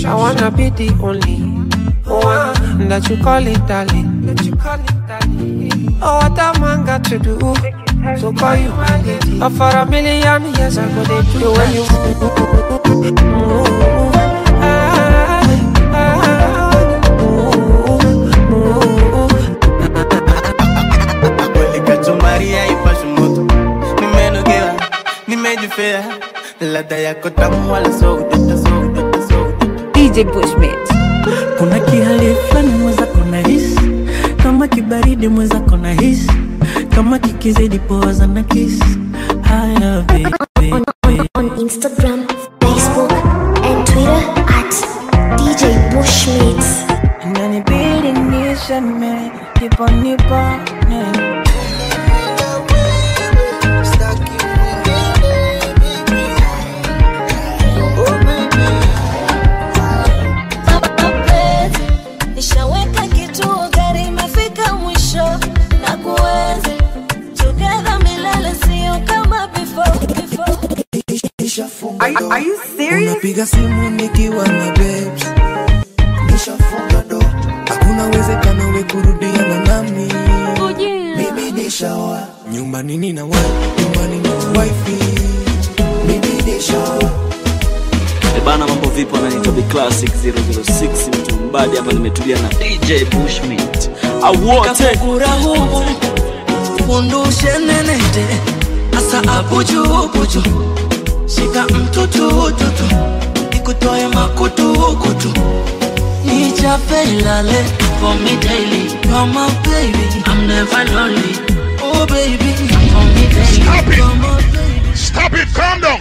I wanna be the only one that you call it darling. That you call it darling. Oh, what a man got to do to call you my lady. Oh, for a million years I go they do the way you move. Ah, ah, move, move. Maria ipashe moto nimenogewa nimejifea ladha yako tamu wala so udota so udota so udota DJ Bushmit. kuna kihali fulani mwenzako na hisi kama kibaridi mwenzako na hisi kama kikizidi poza na kisi haya baby on, on, on Instagram, Facebook, and Twitter at DJ Bushmeats. inanibidi nishame nipo nipone mapenzi nishaweka kituo gari imefika mwisho na kuenzi together milele sio kama before, before. Are you, are you serious? unapiga simu nikiwa na babes nishafunga do hakuna uwezekano we kurudiana nami mimi nishawa nyumbani nina wa nyumbani na wifi mimi nishawa E bana, mambo vipi? Ananiitwa Big Classic 006 mtu mbadi hapa, nimetulia na DJ Bushmint awote kurahumu undushe nenete asa abujubuju shika mtutututu ikutoe makutukutu nichape ilale for me daily you're my baby I'm never lonely oh baby for me daily Stop it. you're my baby Stop it, calm down.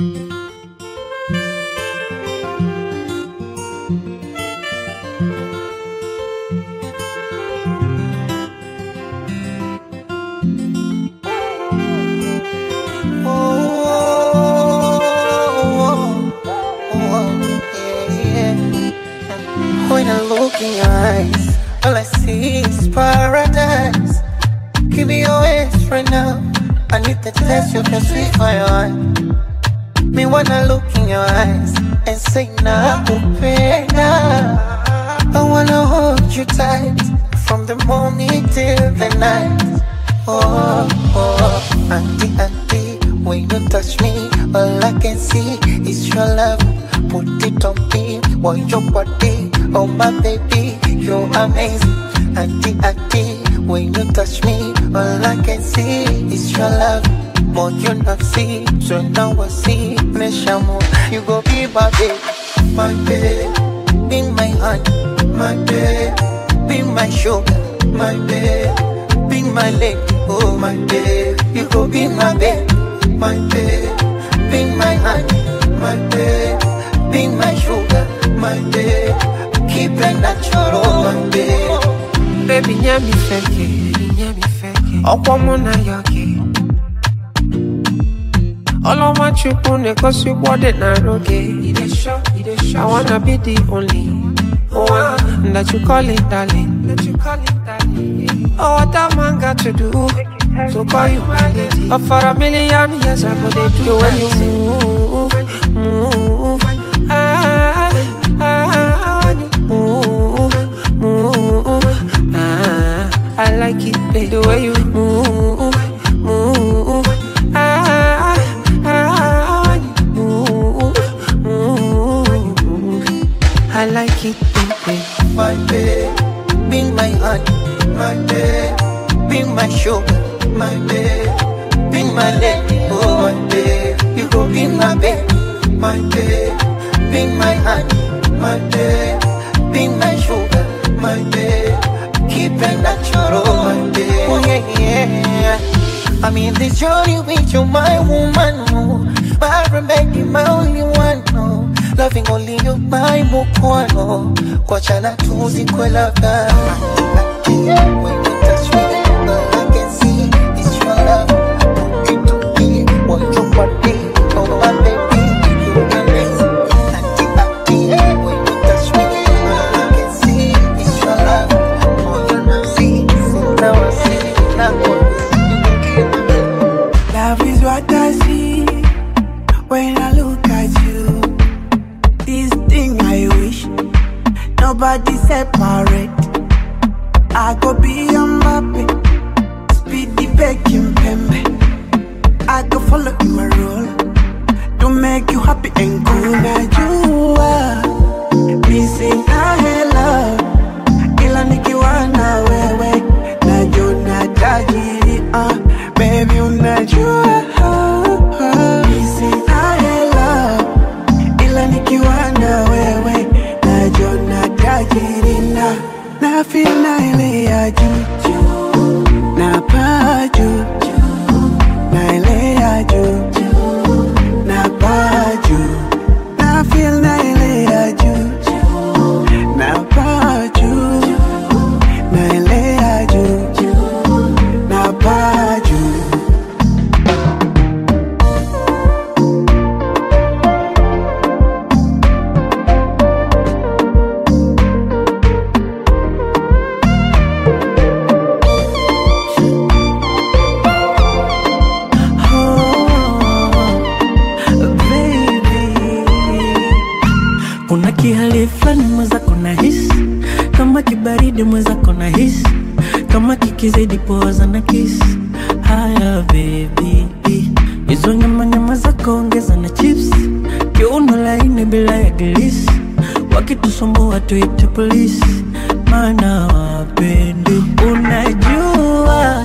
When I look in your eyes, all I see is paradise. Give me your hands right now. I need the taste of your sweet fire. Me wanna look in your eyes and say nakupenda. I wanna hold you tight from the morning till the night. Oh, oh, auntie, auntie, when you touch me, all I can see is your love. Put it on me, want your body, oh my baby, you're amazing. Auntie, auntie, when you touch me, all I can see is your love. More you not see, so now I see, Neshamo, you go be my babe, my babe, be my heart, my babe, be my sugar, my babe, be my lady, oh my babe, you go be my babe, my babe, be my heart, my babe, be my sugar, my babe, keep it natural, my babe. Baby, nyami feke, nyami feke, ọkwọ mụ na ya gị. Ọlọ́mọ chukwu na-egosi ụgbọ dị na oge. I wanna be the only one that you call it darling. That you call it darling. Oh, what a man got to do to call you my lady. Oh, for a million years I go they do when you move, move. Ah, ah, when you move, move. Ah, I like it, babe, the way you move, move. Ah, ah, when you move, move. I like it, baby. My babe, be my heart, my babe, be my sugar, my babe, be my lady, oh my babe. You go be my babe, my babe, be my heart, my babe, be my sugar, my babe. Keep it natural, my babe. Oh yeah, yeah. I'm in this journey with you, my woman. Oh. My remedy, my only one. Oh. Loving only you, my mukwano. Kwa chana tuzi kwe labda. When you touch me, all I can see is your love. Put it to me, want your body, oh my baby, you amazing. Auntie, auntie, when you touch me, all I can see is your love. Oh, you know, see, so now I see, now I Love is what I see when I look at you. This thing I wish nobody separate. I go be a Mbappe, speedy Beckham Pembe. I go follow in my role to make you happy and cool. Now you are missing a hello, ila nikiwa na wewe najua tajiri. Uh, baby unajua missing a hello, ila nikiwa na wewe najua tajiri na na feel na ile ya juu na paa juu na ile ya juu na paa juu na feel na ile ya juu na paa juu na ile ya juu na paa juu kuna kihali fulani mwenzako na hisi kama kibaridi mwenzako na hisi kama kikizidi poza na kisi haya bebi hizo nyama nyama zako ongeza na chips kiuno laini bila ya gilisi wakitusumbua tuite polisi maana wapendi unajua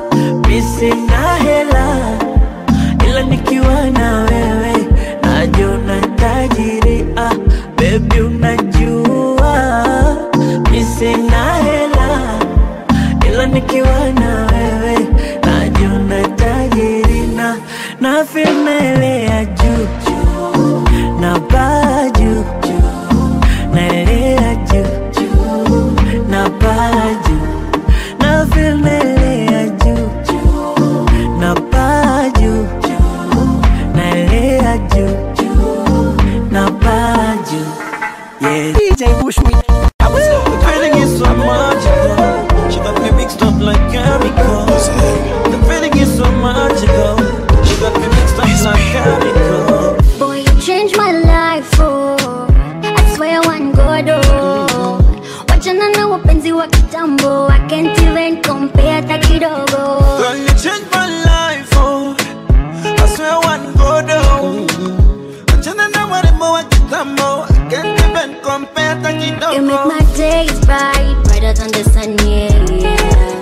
misina hela ila nikiwa na wewe najiona tajiri ah, bebi unajua mi sina hela ila nikiwa na wewe najiona tajiri na na feel naelea juu juu na paa juu juu naelea juu juu na paa juu na feel naelea juu juu na paa juu juu naelea juu juu na paa juu yeah DJ Bushmeat The feeling is so magical. She got me mixed up like chemicals. The feeling is so magical. She got me mixed up like chemicals. Boy, you changed my life, oh. I swear one God, oh. Wachana na wapenzi wa kitambo. I can't even compare hata kidogo. Girl, you changed my life, oh. I swear one go down. Achana na warembo wa kitambo. I can't even compare hata You make kidogo. my days bright, brighter than the sun, yeah, yeah.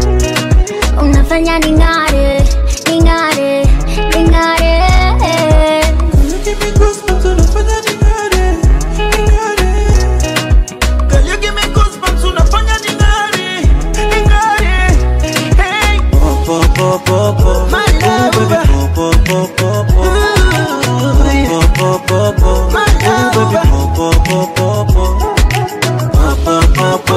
Unafanya ning'are, ning'are, ning'are. You give me goosebumps, unafanya ning'are, ning'are. Girl, you give me goosebumps, unafanya ning'are, ning'are. Hey. My love. My love.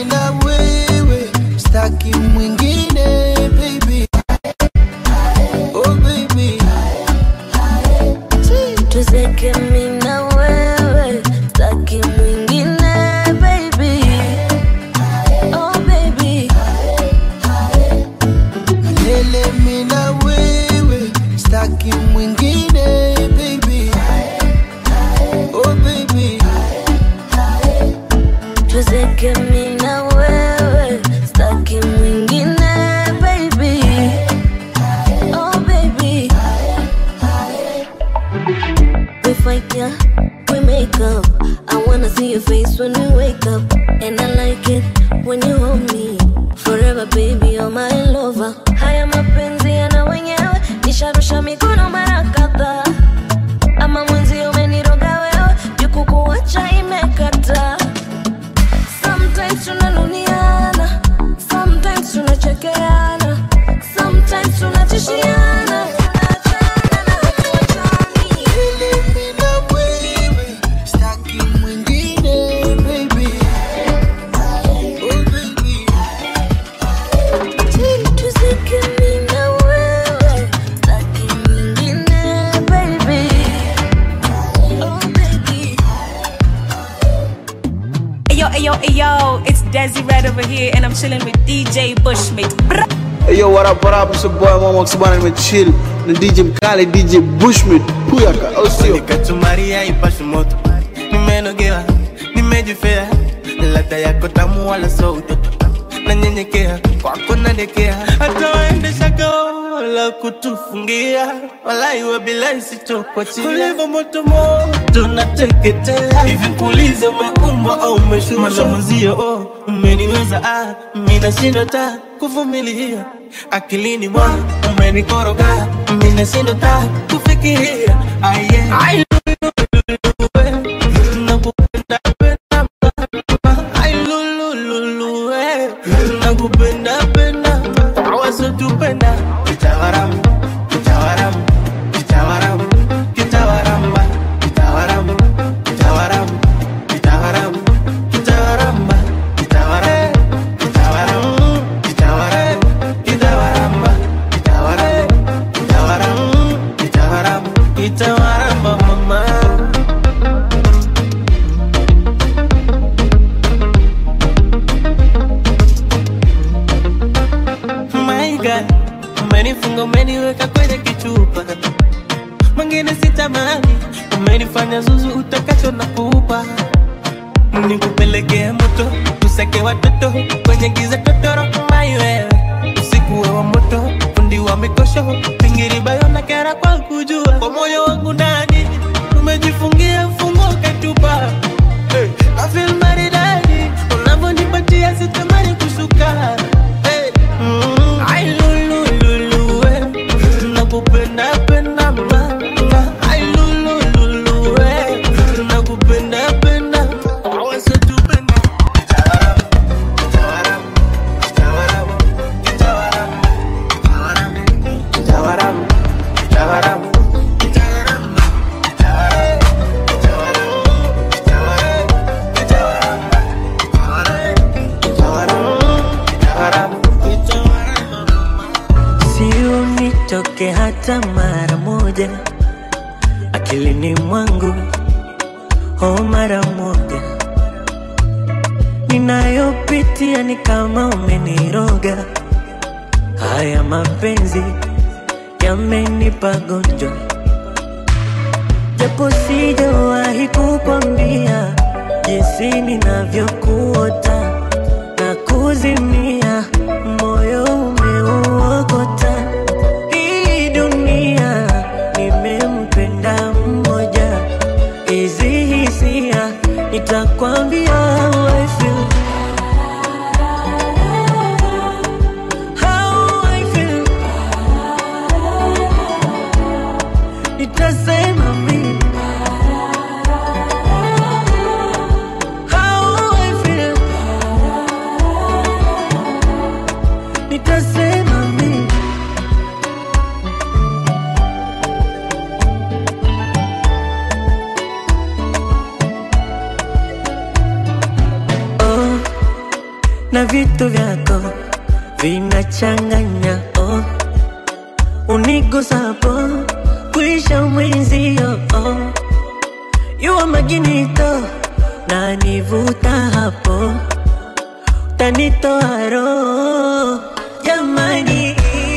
na wewe staki mwingine baby oh baby tuzeke mi na wewe staki mwingine baby oh baby lele mi na wewe staki mwingine baby oh baby tuzeke mi na wewe staki mwingine baby oh baby we fight yeah we make up i wanna see your face when we wake up and i like it when you hold me forever baby you're my lover haya mapenzi yana wenyewe nisharusha mikono mara kadhaa ama mwenzi umeniroga wewe jukukuacha imekata sometimes tunanuniana sometimes tunachekeana sometimes tunatishiana lele mi na wewe staki mwingine baby oh baby tuzeke mi na wewe staki mwingine baby oh baby Ayo, ayo, ayo, it's Desi Red over here, and I'm chilling with DJ Bushmate. Brr. Hey yo, what up, what up? It's your boy Mama Xibana nimechill na DJ Mkali, DJ Bushmit, Puyaka, au sio? Nikachumaria ipashe moto, nimenogewa, nimejifea, ladha yako tamu wala so utoto, nanyenyekea kwako nadekea, hata waendesha gao la kutufungia, wala iwe bila isitokuachia, kulivyo moto moto nateketea, hivi kuulize umeumbwa au umeshushwa mwenzio, oh, umeniweza ah, mimi nashindwa ta kuvumilia akilini mwa umenikoroga, mimi nashindwa ta kufikiria ah, yeah. Ai, nakupenda penda Ai, lulululu, eh. nakupenda penda awasotupenda kitawaramu kitawaramu kitawaramu kitawaramba kitawaramu kitawaramu kitawaramu kitawaramba kitawaramu kitawaramu kitawaramu kitawaramba kitawaramu kitawaramu kitawaramu kitawaramba mama My God, umenifunga umeniweka kwenye kichupa, mwingine sitamani, umenifanya zuzu utakacho na kupa, nikupelekea moto, tuseke watoto kwenye giza totoro, mai wewe usiku we wa moto, fundi wa mikosho, pingiri bayo na kera kwa kujua, kwa moyo wangu ndani umejifungia fungo katupa, hey, I feel maridadi unavyonipatia sitamani kushuka hey. Mm, ai, lulu, lulu, eh. Nakupenda, penda, ma, ma. Ai, lulu, lulu, eh. Nakupenda, penda. Awasitupenda. Kitawaramu, kitawaramu, kitawaramu, kitawaramu, kitawaramu, kitawaramu, kitawaramu, kitawaramu, kitawaramu, kitawaramu, kitawaramu, kitawaramu. si unitoke hata mara moja akilini mwangu oh mara moja ninayopitia ni kama umeniroga haya mapenzi yamenipa gonjwa japo sijawahi kukwambia jinsi ninavyokuota na kuzimia moyo umeuokota hii dunia nimempenda mmoja hizi hisia nitakwambia how I feel. How I feel. Nitasema mimi How I feel. Nitasema mimi na vitu vyako vinachanganya oh. Unigusapo kuisha mwenzio oh. Yua maginito na nivuta hapo tanitoa roho jamani,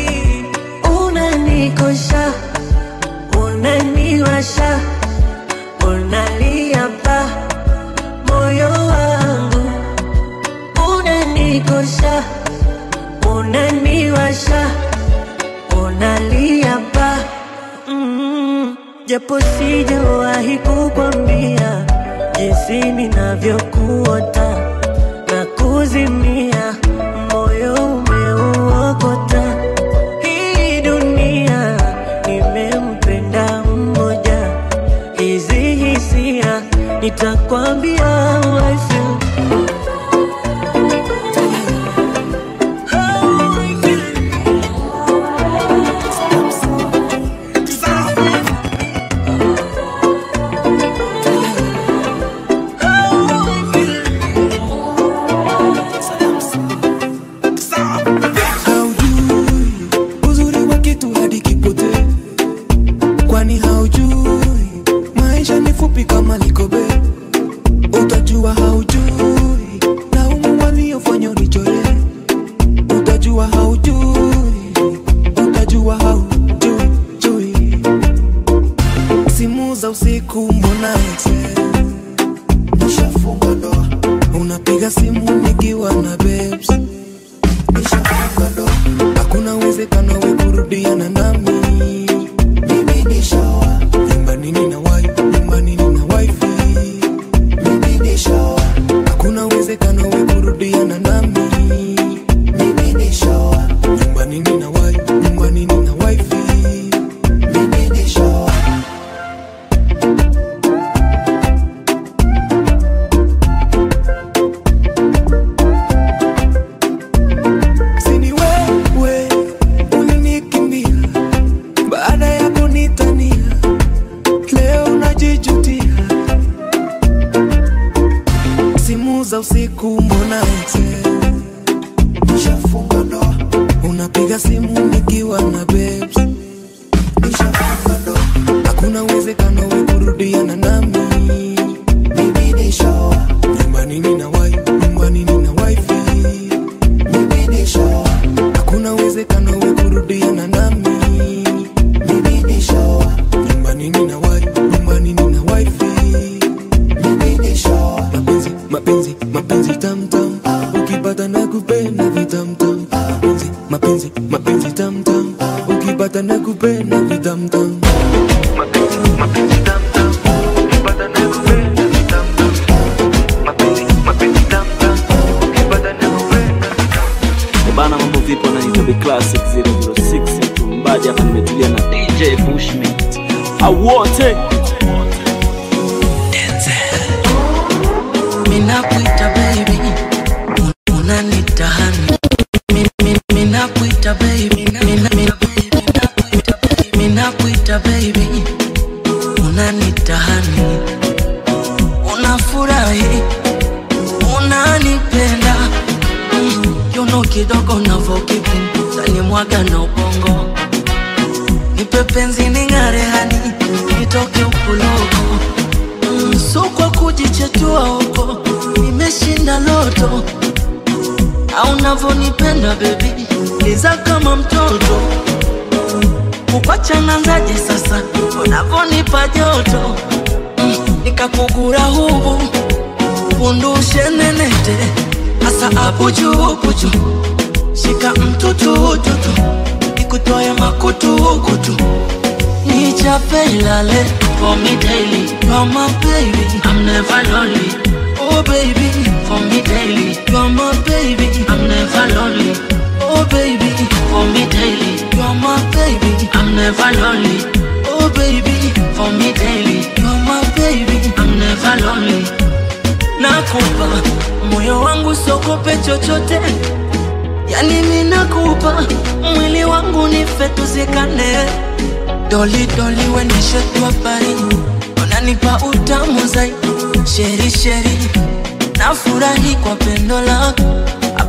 unanikosha unaniwasha unalia pa moyo wangu unanikosha unaniwasha unalia pa mm, japo sijawahi kukwambia jinsi ninavyokuota na kuzimia moyo umeuokota hii dunia nimempenda mmoja hizi hisia nitakwambia how I feel. haujui uzuri wa kitu hadi kipotee kwani haujui maisha ni fupi kama likobe utajua haujui laumu waliofanya unichore utajua haujui utajua haujui jui simu za usiku mbona exe nishafunga ndoa unapiga simu nikiwa na babes nishafunga ndoa hakuna uwezekano we kurudiana nami mimi nishaoa nyumbani nina wife nyumbani nina wifi mimi nishaoa hakuna uwezekano we kurudiana nami mimi nishaoa nyumbani nina wife nyumbani nina wifi mimi nishaoa sini wewe ulinikimbia baada ya kunitania leo unajijutia simu za usiku mbona exe nishafunga ndoa unapiga simu nikiwa na babes nishafunga ndoa hakuna uwezekano we kurudiana nami mimi nishaoa nyumbani nina wife nyumbani nina wifi mimi nishaoa hakuna uwezekano we kurudiana nami mimi nishaoa nyumbani nina wife nyumbani nina wifi mimi nishaoa mapenzi mapenzi mapenzi tamtam ukipata na kupenda vitamtam mapenzi mapenzi mapenzi tamtam ukipata na kupenda vitamtam mapenzi mapenzi tamtam ukipata na kupenda vitamtam mapenzi mapenzi tamtam ukipata na kupenda Eh bana, mambo vipi? Wananiita Big Classic 006 mtumbadi hapa, nimetulia na DJ Bushmint awote Minakuita baby, un- unanitahani. Mi- mi- Minakuita baby, mina- mina- minakuita baby, minakuita baby, unanitahani. Unafurahi, unanipenda Mm, yuno kidogo navokipi tanimwaga na ubongo nipe penzi ning'are hani nitoke ukuloko Mm, so kwa kujichetua huko nimeshinda loto au navonipenda bebi liza kama mtoto kukwachananzaje sasa unavonipa joto Mm, nikakugura hubu pundushe nenete asa apujupuju shika mtutututu ikutoe makutukutu nichape ilale for me daily you're my baby i'm never lonely oh baby for me daily you're my baby i'm never lonely oh baby for me daily you're my baby i'm never lonely oh baby for me daily you're my baby i'm never lonely nakupa moyo wangu sokope chochote yani mi nakupa mwili wangu nife tuzikane doli doli wenishetwa pari unanipa utamu zaidi sheri sheri nafurahi kwa pendo lako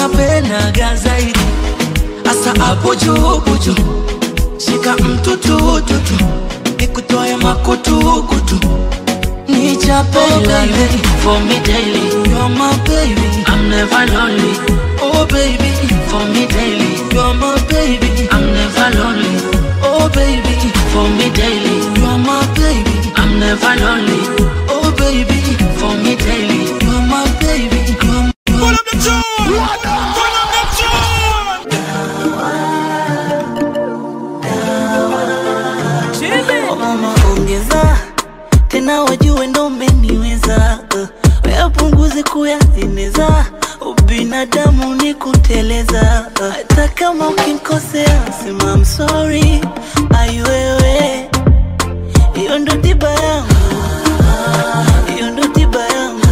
napendaga zaidi asa hapo juu buju shika mtutututu nikutoe makutukutu nichape lale for me daily you're my baby I'm never lonely oh baby for me daily you're my baby I'm never lonely oh baby for me daily you're my baby I'm never lonely oh baby for me daily you're my baby you're Pull up the tune! Pull up the tune! Oh mama ongeza tena wajue ndo umeniweza uh, weapunguze kuyaeneza ubinadamu ni kuteleza uh, hata kama ukinkosea sema I'm sorry aiwewe hiyo ndo tiba yangu hiyo ndo tiba yangu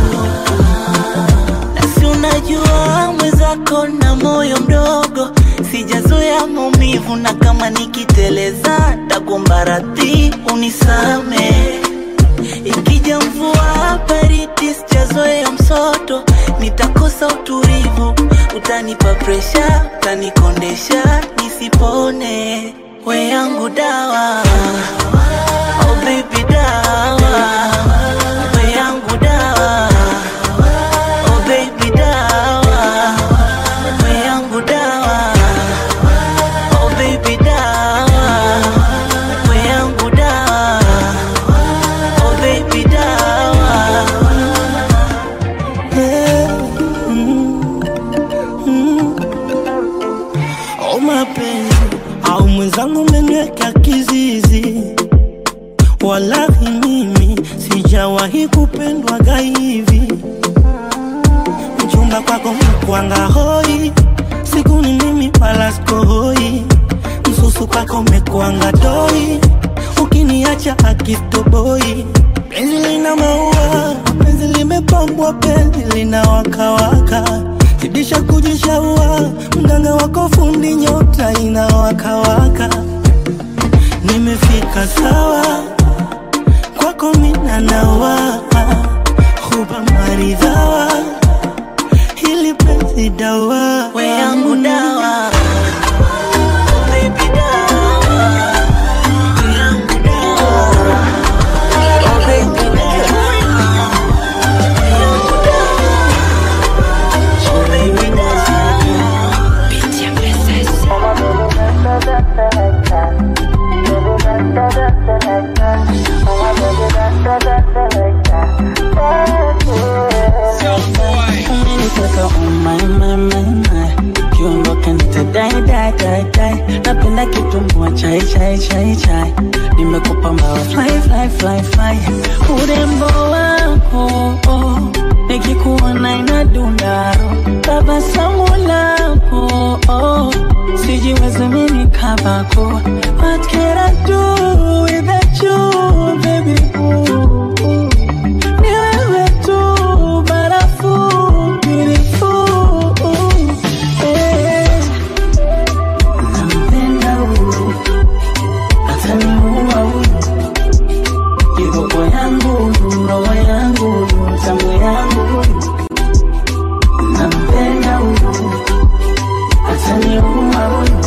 nasi unajua mwenzako na moyo mdogo sijazoea maumivu na kama nikiteleza takuomba radhi unisame ikija mvua baridi sijazoea msoto nitakosa utulivu utanipa presha utanikondesha nisipone we yangu dawa oh baby dawa we yangu dawa oh baby dawa we yangu dawa oh baby dawa we yangu dawa oh baby dawa Yeah. Mm. Mm. Oh mapenzi au mwenzangu umeniweka kizizi, walahi mimi sijawahi kupendwaga hivi. Mchumba kwako mkwanga hoi, siku ni mimi wala sikohoi, msusu kwako mekwanga doi, ukiniacha akistoboi penzi lina maua, penzi limepambwa, penzi lina wakawaka, zidisha kujishaua, mganga wako fundi, nyota inawakawaka. Nimefika sawa kwako, mina nawa huba maridhawa, hili penzi dawa we yangu dawa baby dawa we yangu dawa oh baby dawa we yangu dawa oh baby dawa Pitia umeniteka umaimaimai kiungo kanitadai dai dai dai napenda kitumbua chai chai chai chai nimekupa mbawa fly fly fly fly urembo wako oh, nikikuona inadundaro tabasamu lako oh, sijiwezi mimi kabako what can I do without you baby ooh, ooh. Ni wewe tu barafu beautiful eh. Nampenda huyu ataniua huyu kiboko yangu huyu roho yangu huyu tamu yangu huyu nampenda huyu ataniua huyu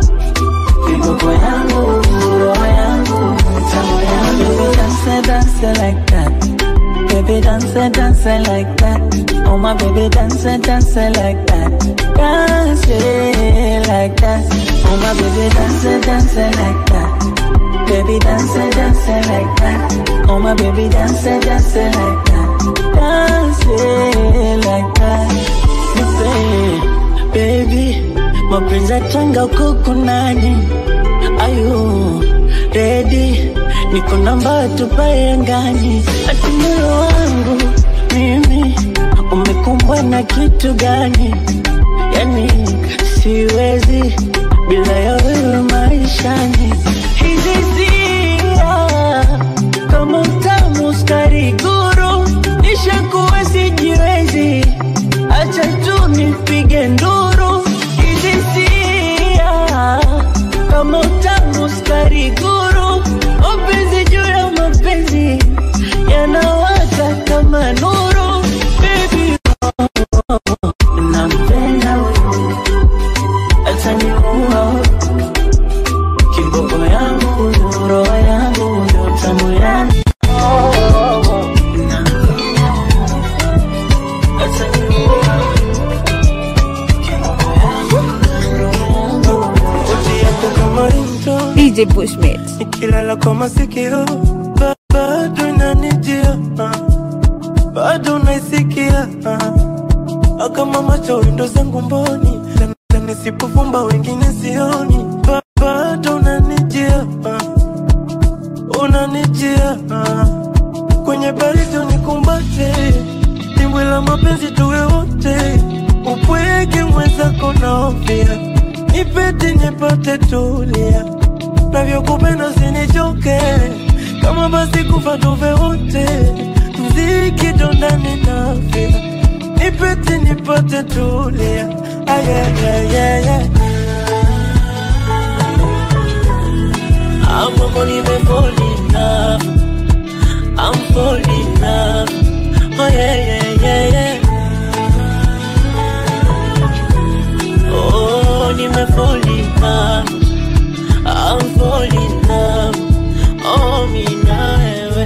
kiboko yangu huyu roho yangu huyu tamu yangu huyu dance dance like that Baby dance, dance like that. Oh my baby dance, dance like that. Dance like that. Oh my baby dance, dance like that. Baby dance, dance like that. Oh my baby dance, dance like that. Dance like that. Nipe, baby, mapenzi yatanga kuku nani? Ayu, ready? Niko namba tupae angani, ati moyo wangu mimi umekumbwa na kitu gani? Yani siwezi bila ya wewe maishani. Hizi hisia kama utamu sukari guru, nishakuwa sijiwezi, acha tu nipige nduru. Hizi hisia kama utamu sukari guru, mapenzi juu ya mapenzi yanawaka kama nuru. Baby, nampenda DJ Bushmate. nikilala kwa masikio ba- bado inanijia ah. bado naisikia ah. kama macho windo zangu mboni na- na nisipofumba wengine sioni ba- bado unanijia ah. unanijia ah. kwenye baridi unikumbate dimbwi la mapenzi tuwe wote upweke mwenzako naofia nipete nipate tulia navyokupenda usinichoke kama basi kufa tuve wote mziki dondani nafia nipete nipate tulia ayayayaya amamo nimefolina I'm falling in love. Oh yeah, yeah, yeah, yeah. Oh, nime fall in love. I'm falling in love. Oh, mi na wewe.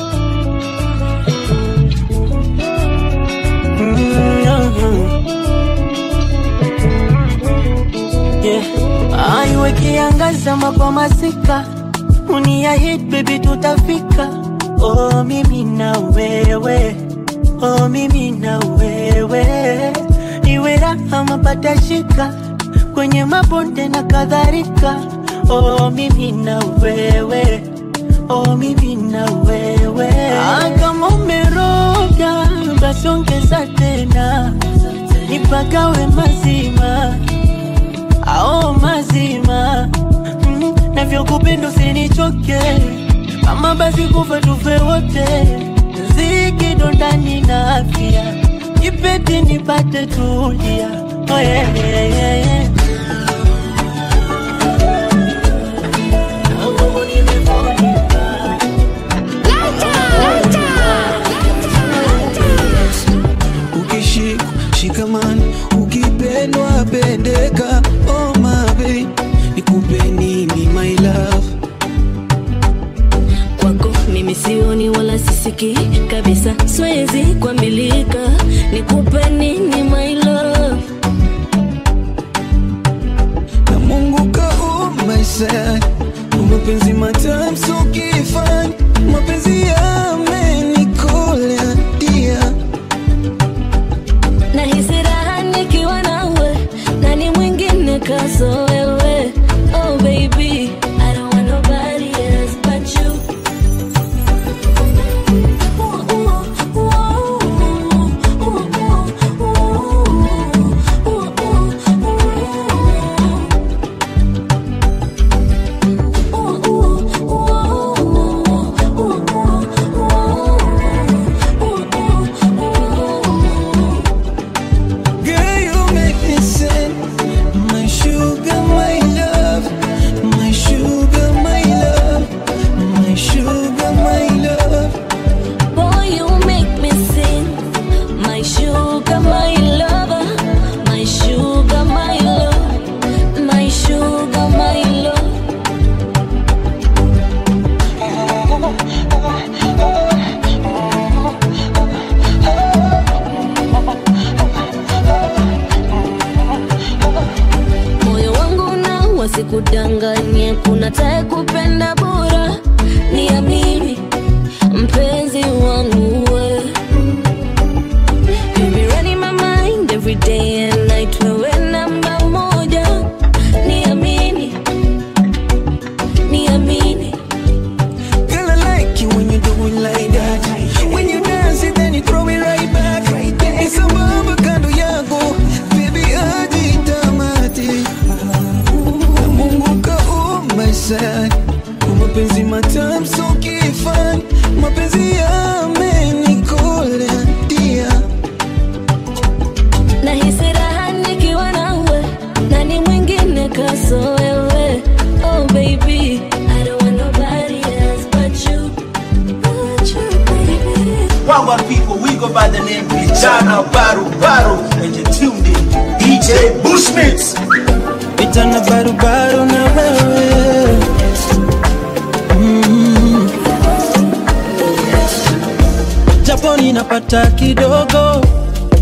Yeah. Aiwe kiangaza kwa masika uniahid baby tutafika oh mimi na wewe oh mimi na wewe iwe raha mapata shika kwenye mabonde na kadhalika oh mimi na wewe oh mimi na wewe ah, kama umeroga basi ongeza tena nipagawe mazima ao mazima mm, navyokupenda usinichoke kama basi kufa tufe wote ziki dondani na afya ipete nipate tulia oh, yeah, yeah, yeah, yeah. ukishikwa shikamani ukipendwa pendeka oh my babe nikupe nini my love kwako mimi sioni wala sisiki kabisa siwezi kuambilika nikupe nini my love na mungu kaumaisha mapenzi matamu so kifani mapenzi yamenikolea dia nahisi raha nikiwa nawe nani mwingine kaso wewe oh baby I don't want nobody else but you Girl, you make me sing. My sugar, my love. My sugar, my love. My sugar, my love. Boy, you make me sing. My sugar, my lover. My sugar, my love. My sugar, my love. moyo wangu na wasikudanganye kuna tae kupenda bora niamini mpenzi wangu we You be running my mind every day and night wewe namba moja niamini niamini Girl, I like you when you do it like that. When you dance it, then you throw it right back. It's a bamba kando yako, baby hadi tamati. Na Mungu kaumaisha mapenzi matamu so kifani, mapenzi yamenikolea dia. nahisi raha nikiwa nawe nani mwingine kaso wewe oh baby I don't want nobody else but you but you baby Wagwan people, we go by the name Vijana Baru Baru, and you're tuned in to DJ Bushmits. Vijana barubaru na wewe mm. Japo ninapata kidogo,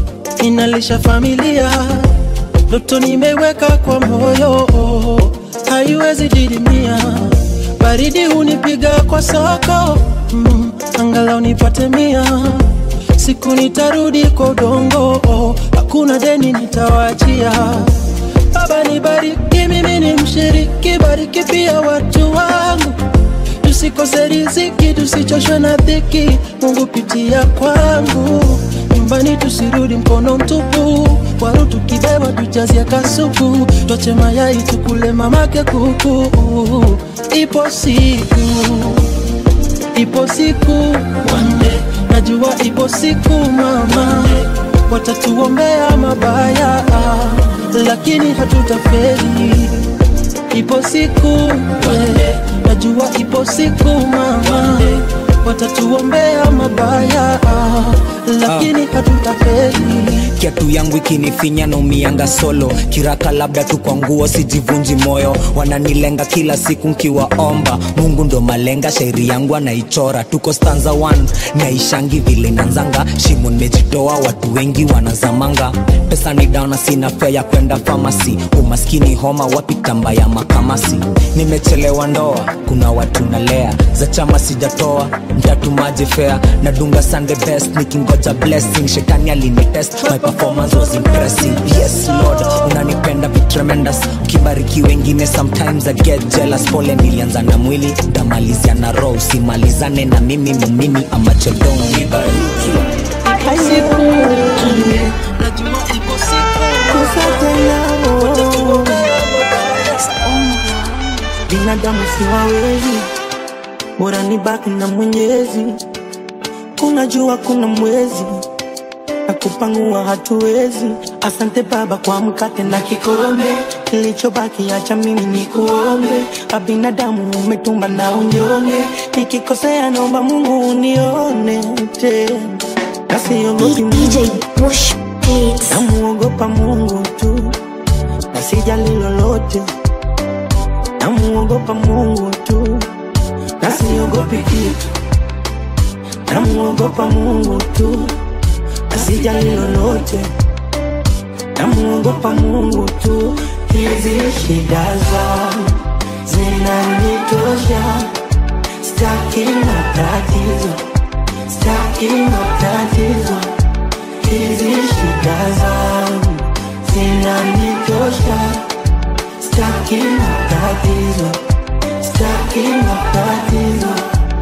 inalisha familia, ndoto nimeweka kwa moyo, haiwezi didimia baridi hunipiga kwa soko mm, angalau nipate mia siku nitarudi kwa udongo oh, hakuna deni nitawachia baba nibariki mimi ni mshiriki bariki pia watu wangu tusikose riziki tusichoshwe na dhiki mungu pitia kwangu nyumbani tusirudi mkono mtupu waru tukibeba tujazia kasuku twache mayai tukule mamake kuku ipo siku ipo siku wande najua ipo siku mama watatuombea mabaya lakini hatutafeli ipo siku wande najua ipo siku mama watatuombea mabaya lakini hatutafeli kiatu yangu ikinifinya na umianga solo kiraka labda tu kwa nguo sijivunji moyo wananilenga kila siku nkiwaomba mungu ndo malenga shairi yangu anaichora tuko stanza 1 naishangi vile nanzanga shimo nimejitoa watu wengi wanazamanga pesa ni dauna sina fea ya kwenda famasi umaskini homa wapi tamba ya makamasi nimechelewa ndoa kuna watu nalea za chama sijatoa mtatumaje fea nadunga sunday best nikingoja blessing shetani alinitest my performance was impressive yes lord unanipenda be tremendous ukibariki wengine sometimes i get jealous pole nilianza na mwili ndamalizia na roho usimalizane na mimi ni mimi amachedong nibariki binadamu siwawezi bora ni baki na mwenyezi kuna jua kuna mwezi na kupangua hatuwezi asante baba kwa mkate na kikombe kilichobaki acha mimi ni kuombe abinadamu umetumba na unyonge nikikosea naomba mungu unione tena nasiogopi namuogopa mungu tu na sijali lolote namuogopa mungu tu na siogopi kitu namuogopa mungu tu na sijali lolote namuogopa mungu tu hizi shida zangu zinanitosha staki matatizo staki matatizo hizi shida zangu zinanitosha staki matatizo staki matatizo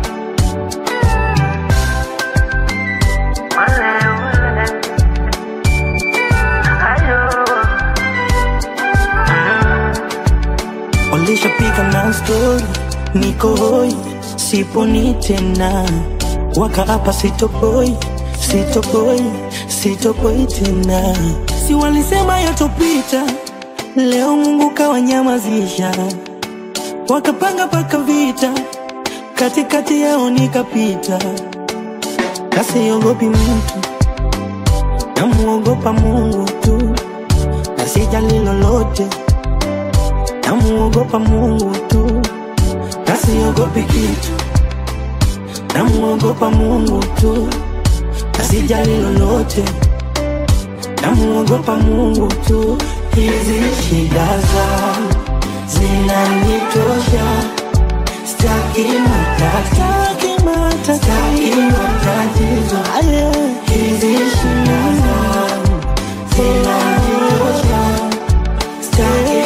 walishapiga na stori niko hoi siponi tena wakaapa sitopoi sitopoi sitopoi tena si walisema yatopita leo mungu kawanyamazisha wakapanga paka vita katikati yao nikapita kasiogopi mtu namuogopa mungu tu na sijali lolote namuogopa mungu tu na siogopi kitu namuogopa mungu tu na sijali lolote namuogopa mungu tu hizi shida zangu zinanitosha staki matatizo staki matatizo hizi shida zangu zinanitosha staki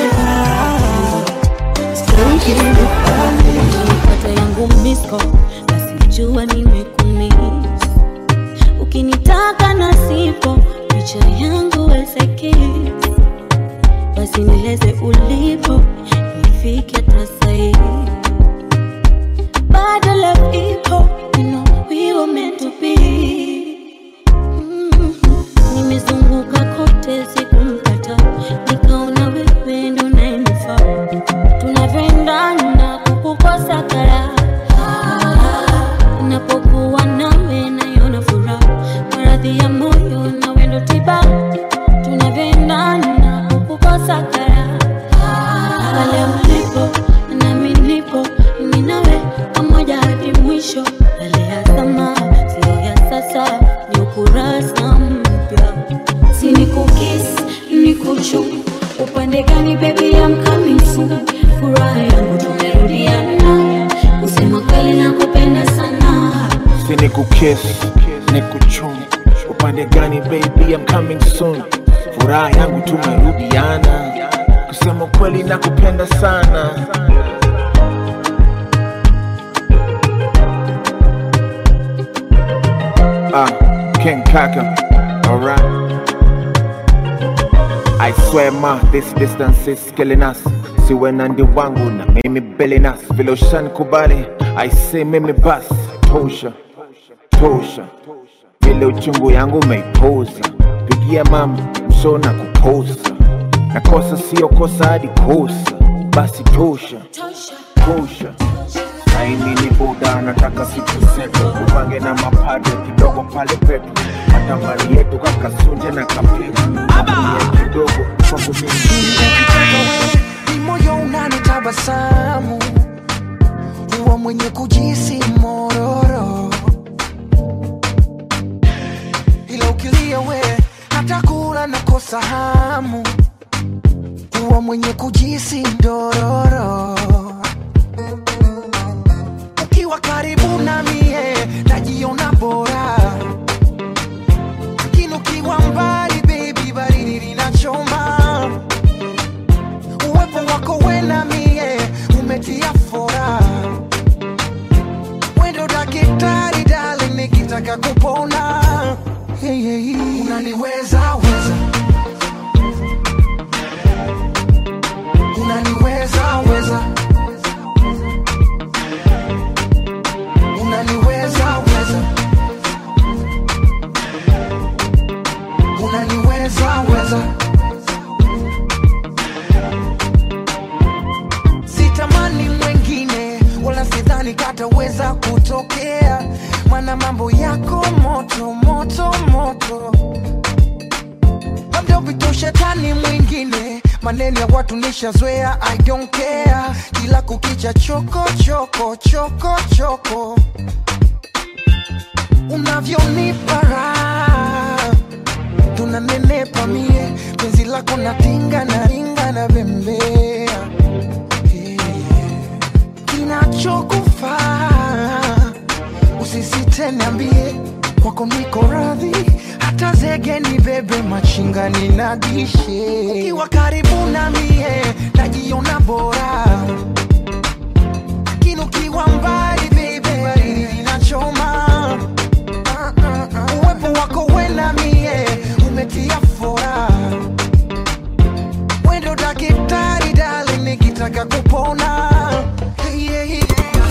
Nilipata yangu misko na sijua nimekumiss. Ukinitaka na sipo picha yangu weseki, basi nieleze ulipo nifike hata sahi. Bado love ipo, you know we were meant to be. Mm. Nimezunguka kote sikumpata, nikaona wewe ndo unayenifaa tunavyoendana kukukosa kara napokuwa nawe naiona furaha maradhi ya moyo na wendo tiba tunavyoendana kukukosa kara pale ulipo nami nipo mimi nawe pamoja hadi mwisho upande gani baby I'm coming soon furaha yangu tumerudiana kusema kweli nakupenda sana si ni kukis ni kuchum upande gani baby I'm coming soon furaha yangu tumerudiana kusema kweli nakupenda sana ah king kaka alright I swear ma this distance is killing us siwe na ndi wangu na mimi belenas vile ushanikubali I say mimi bas tosha tosha vile uchungu yangu umeipoza pigia mama msona kuposa na kosa sio kosa hadi kosa basi tosha tosha aimi ni buda nataka siku zetu upange na mapadre kidogo pale petu hata mali yetu kakasunje na kapetu Abuye kidogo kwangu mimi ni moyo unanitabasamu huwa mwenye kujisi mororo ila ukilia we hata kula nakosa hamu huwa mwenye kujisi ndororo ukiwa karibu na mie najiona bora lakini ukiwa mbali baby baridi linachoma uwepo wako we na mie umetia fora wendo dakitari dali nikitaka kupona hey, hey, hey. unaniweza weza unaniweza weza unaniweza weza unaniweza weza sitamani mwengine wala sidhani kataweza kutokea mana mambo yako moto moto moto labda upite ushetani mwingine maneno ya watu nishazoea i don't care kila kukicha choko choko choko choko unavyonipa raha tunanenepa mie penzi lako natinga na ringa na bembea kinachokufaa usisite niambie kwako niko radhi hata zege ni bebe machingani na dishe ukiwa karibu na mie najiona bora lakini ukiwa mbali bebe baridi linachoma Ah, ah, ah. uwepo wako we na mie umetia fora wendo dakitari dali nikitaka kupona Hey, yeah, yeah.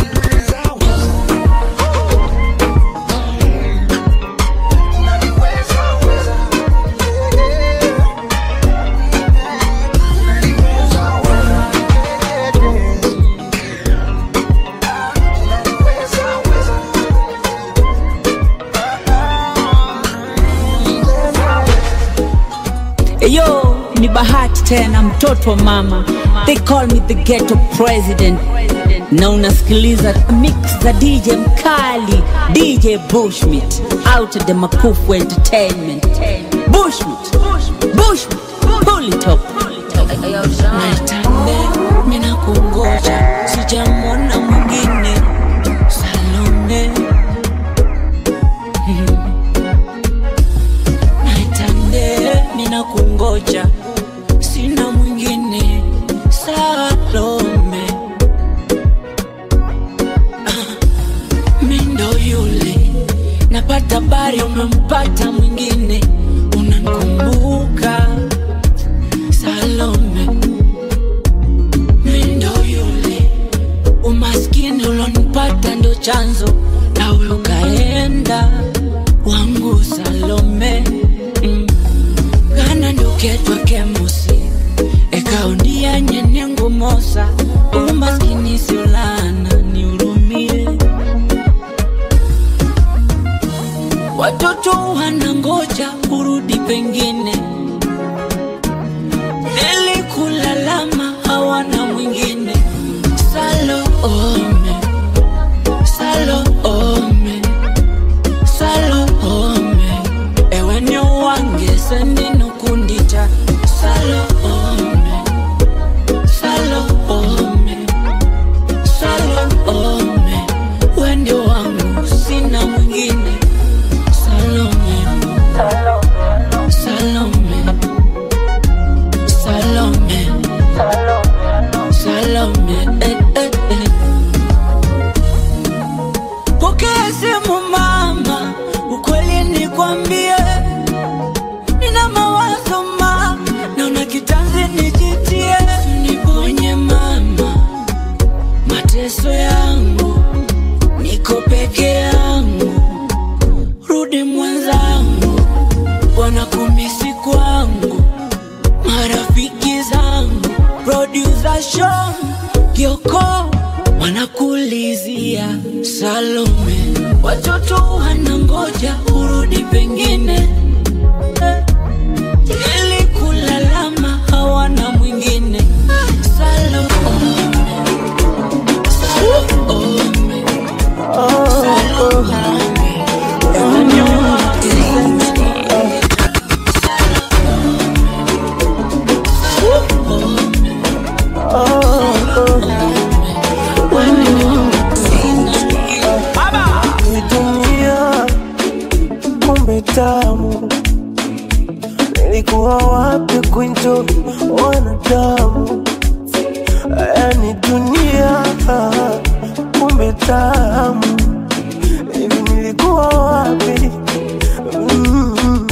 Yo, ni bahati tena mtoto wa mama. They call me the ghetto president. Na unasikiliza mix za DJ mkali, DJ Bushmit, out of the Makufu Entertainment. Bushmit, Bushmit, pull it up. Naitande, mina kungoja sijamwona mwingine Salome Naitande, mina kungoja sina mwingine Salome Ah, mi ndo yule napata bari umempata mwingine unankumbuka Salome mi ndo yule umaskini ulonipata ndo chanzo nawe ukaenda wangu Salome mm. kana nduketwa kemusi ekaundia nyenengu mosa umaskini siulana niurumie watoto wanangoja kurudi pengine nilikulalama hawana mwingine Salome, Salome, Salome, ewe ni wange sendino kundita Salome, usinijitie niponye mama mateso yangu niko peke yangu rudi mwenzangu wanakumisi kwangu marafiki zangu producer Sean Kioko wanakulizia Salome, watoto wanangoja urudi pengine Eh, ili kulalama hawana mwingine Salome, Salome, Salome. Ni dunia kumbe tamu, nilikuwa wapi kuenjoy wanadamu? Haya ni dunia kumbe tamu, hivi nilikuwa wapi? Mm.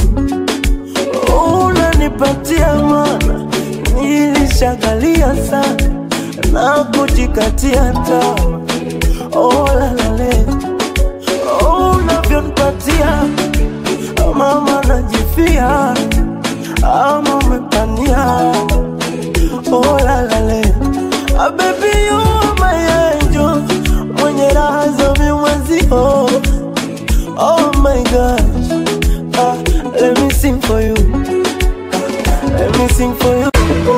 Unanipatia mana, nilishagalia sana na kujikatia tamaa. Oh, la, la, le. Oh, unavyonipatia mama najifia ama umepania oh, la, la, le. Ah, baby you are my angel mwenye raha za vimwezio oh my gosh ah, let me sing for you ah, let me sing for you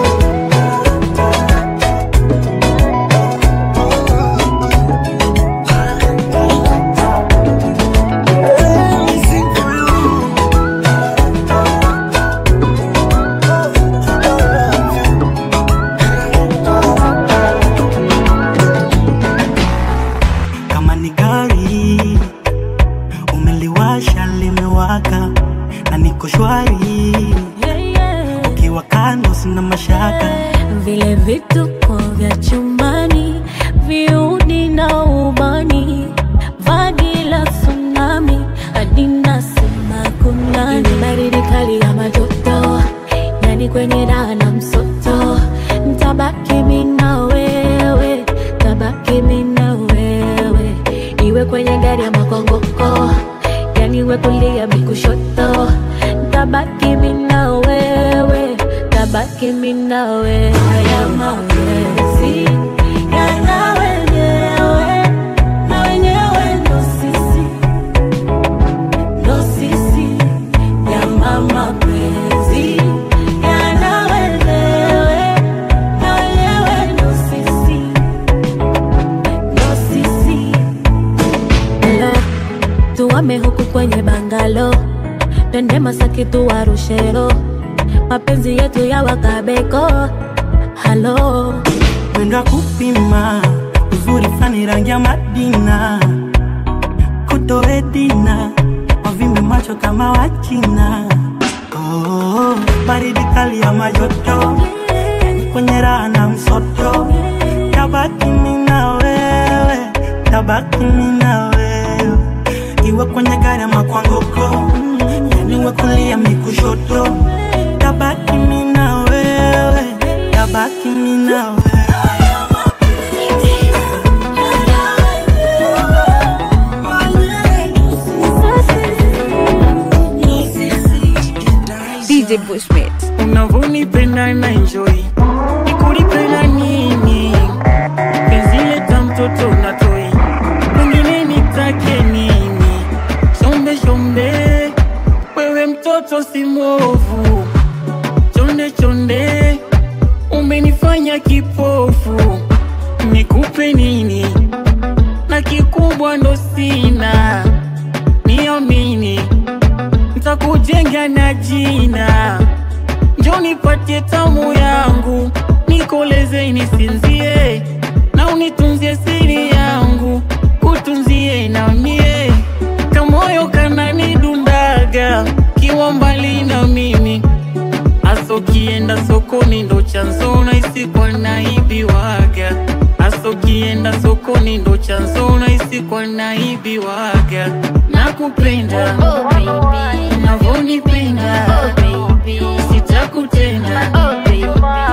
kama ni gari umeliwasha limewaka na niko shwari ukiwa kando sina mashaka vile vituko vya chumbani viudi na ubani vagi la tsunami hadi nasema kunani baridi kali ya majoto yani kwenye raha na msoto ntabaki mi na wewe tabaki mi na wewe iwe kwenye gari ya makongoko yani we kulia mi kushoto tabaki mi na wewe tabaki mi na wewe haya mapenzi yana wenyewe na wenyewe ndo sisi ndo sisi yana mapenzi yana wenyewe na wenyewe ndo sisi ndo sisi Hello, tuame huku kwenye bangalo twende Masaki tuwarushero mapenzi yetu ya wakabeko halo mwendo wa kupima uzuri fani rangi ya madina kutoedina wavimbe macho kama wachina oh, baridi kali ya majoto kwenye raha na msoto tabaki mi na wewe tabaki mi na wewe iwe kwenye gari ama kwa ngoko yaniwe kulia mikushoto tabaki mi na wewe tabaki mi na wewe DJ Bushmit. unavyonipenda na enjoy nikulipenda nini penzi leta mtoto na toi pengine nitake nini shombe shombe wewe mtoto si mwovu chonde chonde umenifanya kipofu nikupe nini na kikubwa ndo sina niamini ntakujenga na jina njo nipatie tamu yangu nikoleze nisinzie na unitunzie siri yangu utunzie na mie kamoyo kananidundaga kiwa mbali na mimi aso kienda sokoni ndo chanzo naisi kwa naibiwaga aso kienda sokoni ndo chanzo naisi kwa naibiwaga nakupenda unavyonipenda sitakutenda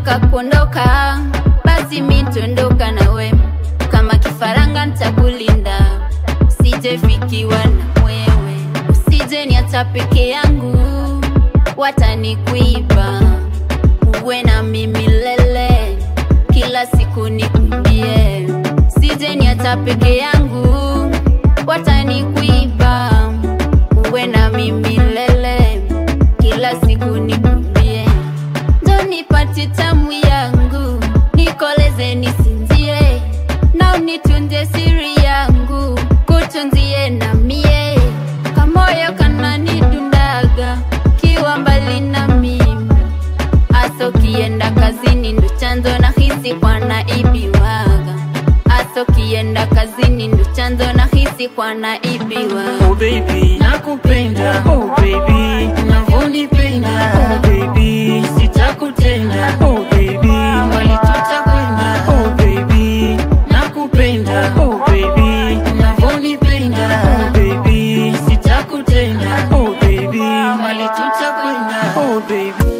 ukitaka kuondoka basi mi tuondoka nawe kama kifaranga ntakulinda usijefikiwa na wewe usije niacha peke yangu watanikuiba uwe na mimi lele kila siku nikumbie sije niacha peke yangu watanikuiba uwe na mimi lele kila siku nikumbie ndo nipate tamu yangu nikoleze nisinzie na unitunze siri yangu kutunzie na mie kamoyo kananidundaga kiwa mbali na mimi aso kienda kazini ndo chanzo na hisi kwa naibiwaga aso kienda kazini ndo chanzo na hisi kwa naibiwa Oh baby, nakupenda oh baby, unavyonipenda oh baby, sitakutenda oh baby, mbali tutakwenda oh baby, nakupenda oh baby, unavyonipenda oh baby, sitakutenda oh baby, mbali tutakwenda oh baby.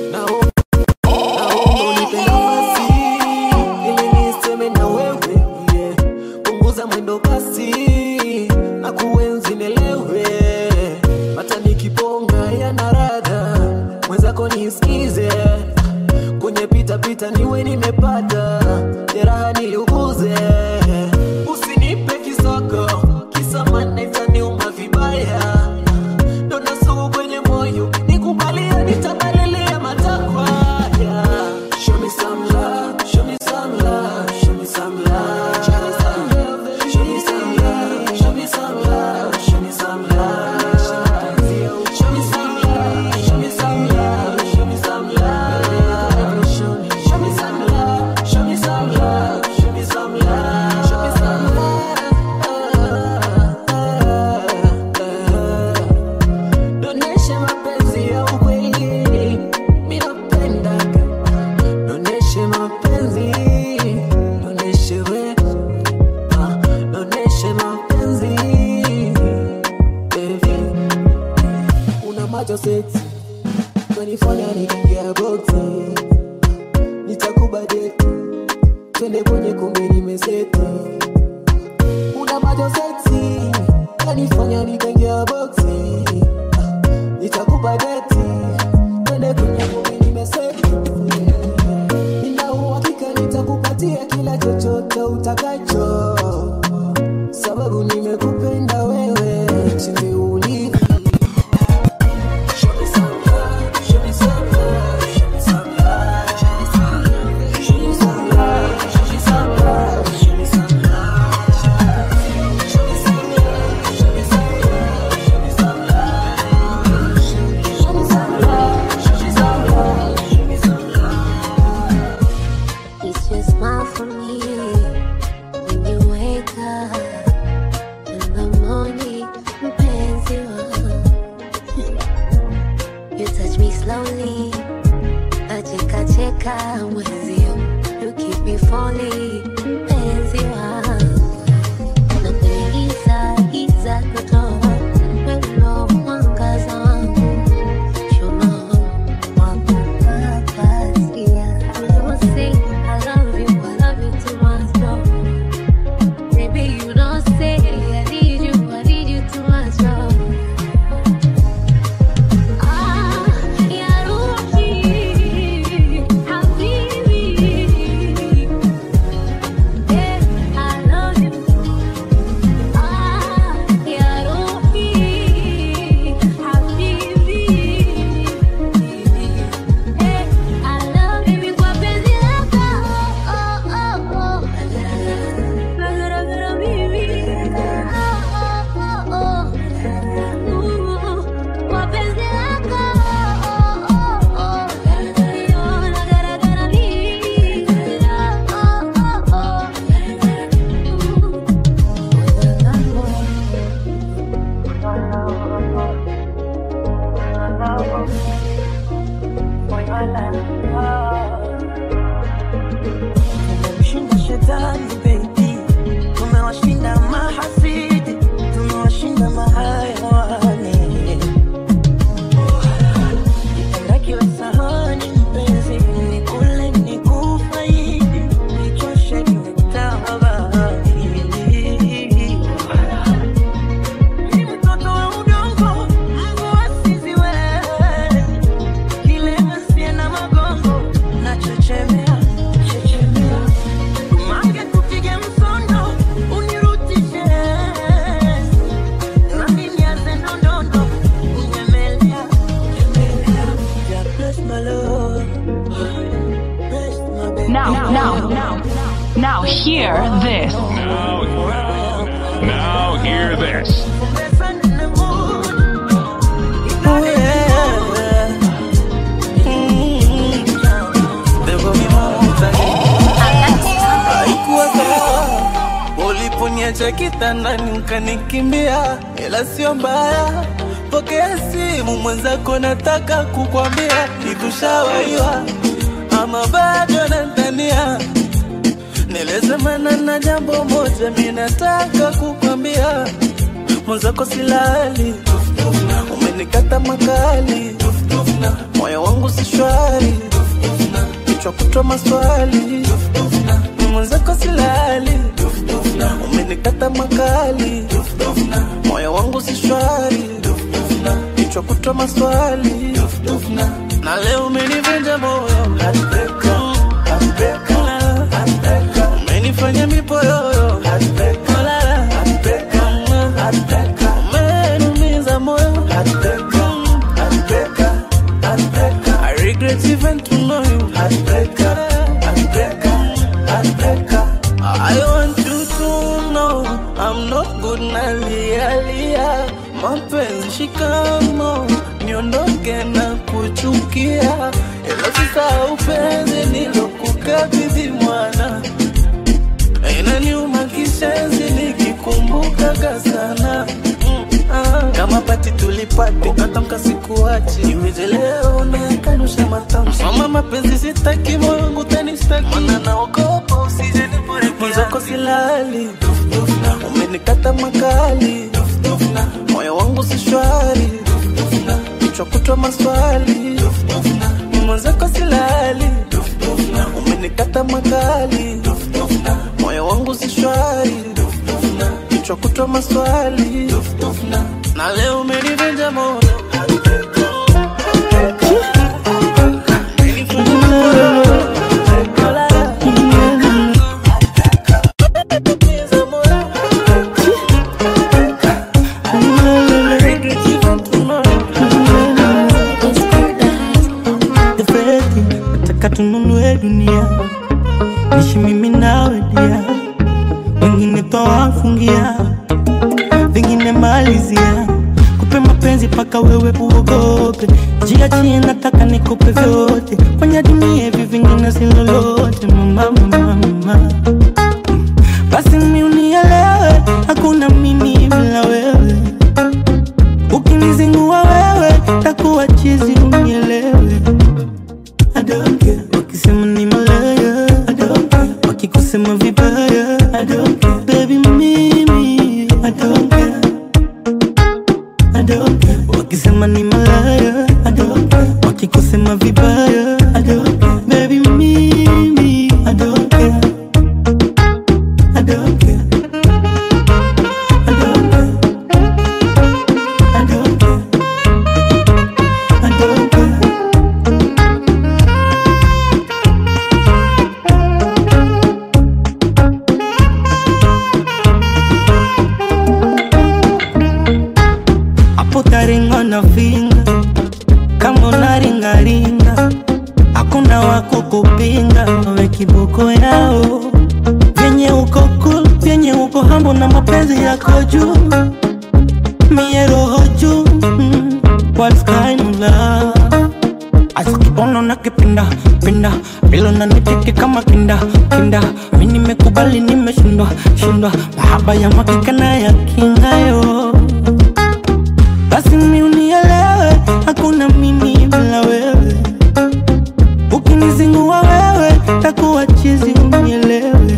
ili niseme na wewe yeah. punguza mwendo basi na kuenzi nelewe hata nikiponga yana radha mwenzako nisikize kwenye pitapita niwe nimepata jeraha niliuguze usinipe kisoko kisamana itaniuma vibaya dona sugu kwenye moyo nikubalia nitabalilia matakwa yeah. Show me some love, show me some love, show me some love. Show me some love, show me some love, show me some love, show me some love. Show me some love, show me some love, show me some love. Show me some love, show me some love, show me some love, show me some love. Doneshe mapenzi ya ukweli, mimi napendaga Doneshe mapenzi, doneshe we, ah, doneshe mapenzi, baby. Una macho sexy, kanifanya niingia boxi, nitakubadeti, twende kwenye kumbi nimeseti. Una macho sexy, kanifanya nikaingia boxi, ah, nitakubadeti, twende kwenye kumbi nimeseti. Nina uhakika nitakupatia kila chochote utakacho, sababu nimekupenda wewe jinsi ulivyo. Show me some love, show me some love, show me some love, show me some love, show me some love, show me some love, show me some love, show me some love, show me some love, show me some love, show me some love, show me some love, show me some love. It's your smile for me when you wake up in the morning, mpenzi wangu. You touch me slowly, nacheka cheka mwenzio. You keep me falling, mpenzi wangu. Na kwenye giza, giza kutoa, wewe ndo mwangaza wangu. Chuma wangu napatia. I will say I love you, I love you too much, no. Baby, you don't say I need you, I need you too much, no. Ah, ya Ruhi, habibi. Now hear this. Now, now hear this. Oh, yeah. Mm. Bebo mi mama haikuwa sawa uliponiacha kitandani ukanikimbia, ila sio mbaya. Pokea simu mwenzako, nataka kukwambia nikushawaiwa ama bado nadhania. Nilisemana na jambo moja, mi nataka kukwambia mwenzako silali, umenikata makali, moyo wangu si shwari, kichwa kutwa maswali, mwenzako silali, umenikata makali, moyo wangu si shwari, kichwa kutwa maswali, na leo umenivunja moyo, heartbreaker, heartbreaker, heartbreaker, umenifanya mipoyoyo, heartbreaker, heartbreaker, heartbreaker, umeniumiza moyo, heartbreaker, heartbreaker, heartbreaker, I regret even to know you, heartbreaker, heartbreaker, heartbreaker. I want you to know I'm not good na lia lia, mapenzi shikamo, niondoke na kuchukia, ila sisahau penzi nilokukabidhi mwana, inaniuma kishenzi nikikumbukaga sana Ah, kama pati tulipati ukatamka sikuachi iweje leo nayakanusha matamshi mama mapenzi sitaki moyo wangu tanistaki mana naogopa usije mwenzako silali umenikata makali moyo wangu si shwari kichwa kutwa maswali mwenzako silali umenikata makali moyo wangu si shwari kichwa kutwa maswali na leo umenivunja moyo Feti, nataka tununue dunia nishi mimi nawe dia wengine twawafungia vingine malizia kupe mapenzi paka wewe uogope jiachie nataka nikupe vyote kwenye dunia hivi vingine si lolote mama mama mama basi mi unielewe hakuna mimi bila wewe ukinizingua wewe takuwa chizi unielewe I don't care. Wakisema ni malaya I don't care. Wakikusema vibaya I don't care. Baby mimi I don't care. I don't care. Wakisema ni malaya I don't care. Wakikusema vibaya I don't care. Baby mimi I don't care. I don't care. I don't care. I don't care. I don't care. hapo taringa na finga kama unaringaringa hakuna wako kupinga we kiboko yao vyenye uko cool vyenye uko hambo na mapenzi yako juu mie roho juu mm, what kind of love asikibono na kipinda pinda bilo na niteke kama kinda kinda mi nimekubali nimeshindwa shindwa mahaba ya makika na ya kingayo basi mi unielewe hakuna mimi bila wewe ukinizingua wewe takuwa chizi unielewe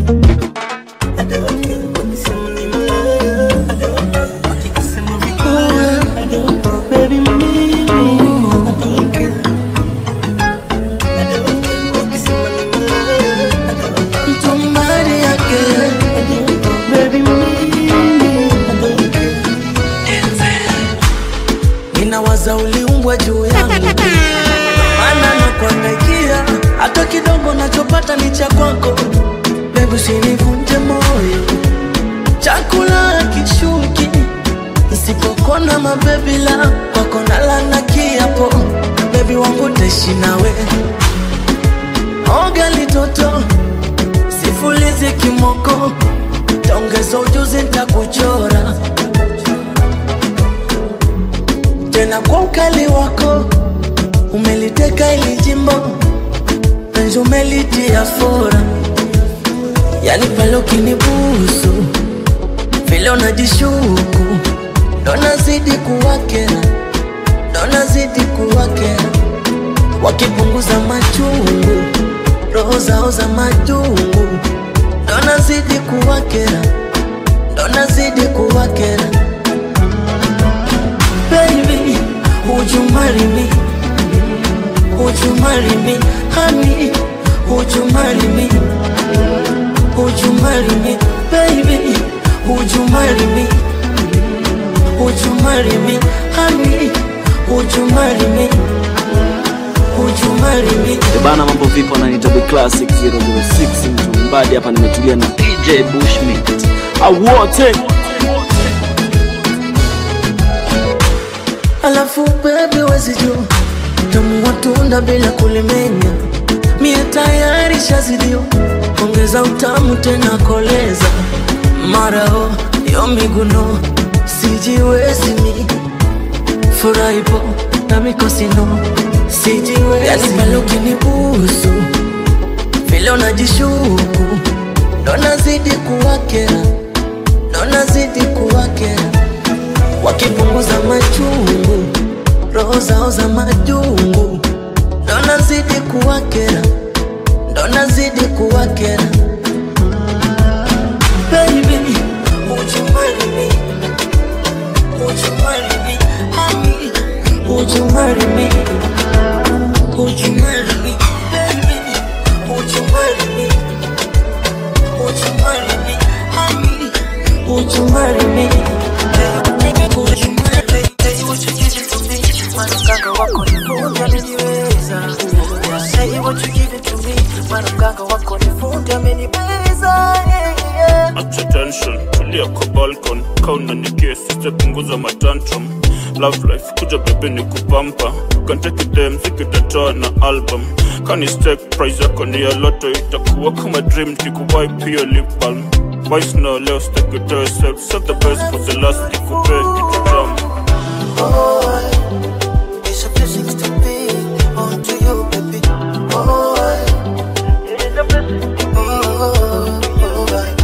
Baby, mimi, I don't care. Somebody again. Baby, mimi, I don't care. ninawaza uliumbwa juu yangu maana nakuangaikia hata kidogo nachopata ni cha kwako bebu sinivunje moyo chakula kishuki nsipokona mabebila kwako nalana kiapo bebi wangu taishi nawe oga litoto sifulizi kimoko taongeza ujuzi ntakuchora tena kwa ukali wako umeliteka ili jimbo penzi umelitia fora yani pale ukinibusu vile unajishuku ndo nazidi kuwakera ndo nazidi kuwakera wakipunguza machungu roho zao za majungu ndo nazidi kuwakera ndo nazidi kuwakera baby would you marry me would you marry me honey would you marry me would you marry me baby would you marry me would you marry me honey would you marry me would you marry me Eh bana mambo vipo ananita the classic 006 mtu mbadi hapa nimetulia na dj bushmit awote alafu bebi wezi juu tamu watunda bila kulimenya mie tayari shazidio ongeza utamu tena koleza marao yo miguno sijiwezi mi furahipo na mikosino sijiwezi yani pale ukinibusu vile unajishuku ndo nazidi kuwakera ndo nazidi kuwakera wakipunguza machungu roho zao za majungu ndo nazidi kuwakera ndo nazidi kuwakera baby would you marry me would you marry me honey would you marry me would you marry me baby would you marry me would you marry me honey would you marry me would you marry me Say what you give it to me Manukanga wako ni fundi ameniweza Say what you give it to me Manukanga wako ni fundi ameniweza yeah, yeah. acha tension tulia kwa balcon kauna ni kesi sitapunguza matantrum love life kuja bebe ni kupampa kantekide mziki tatoa na album kani stek price yako ni ya loto itakuwa kama dream nikuwai pia lip balm Vice no leo stakitoe self set the best for the last nikupe kitu tamu Boy, it's a blessing to be onto you, baby. Boy, it's a blessing to be. Boy,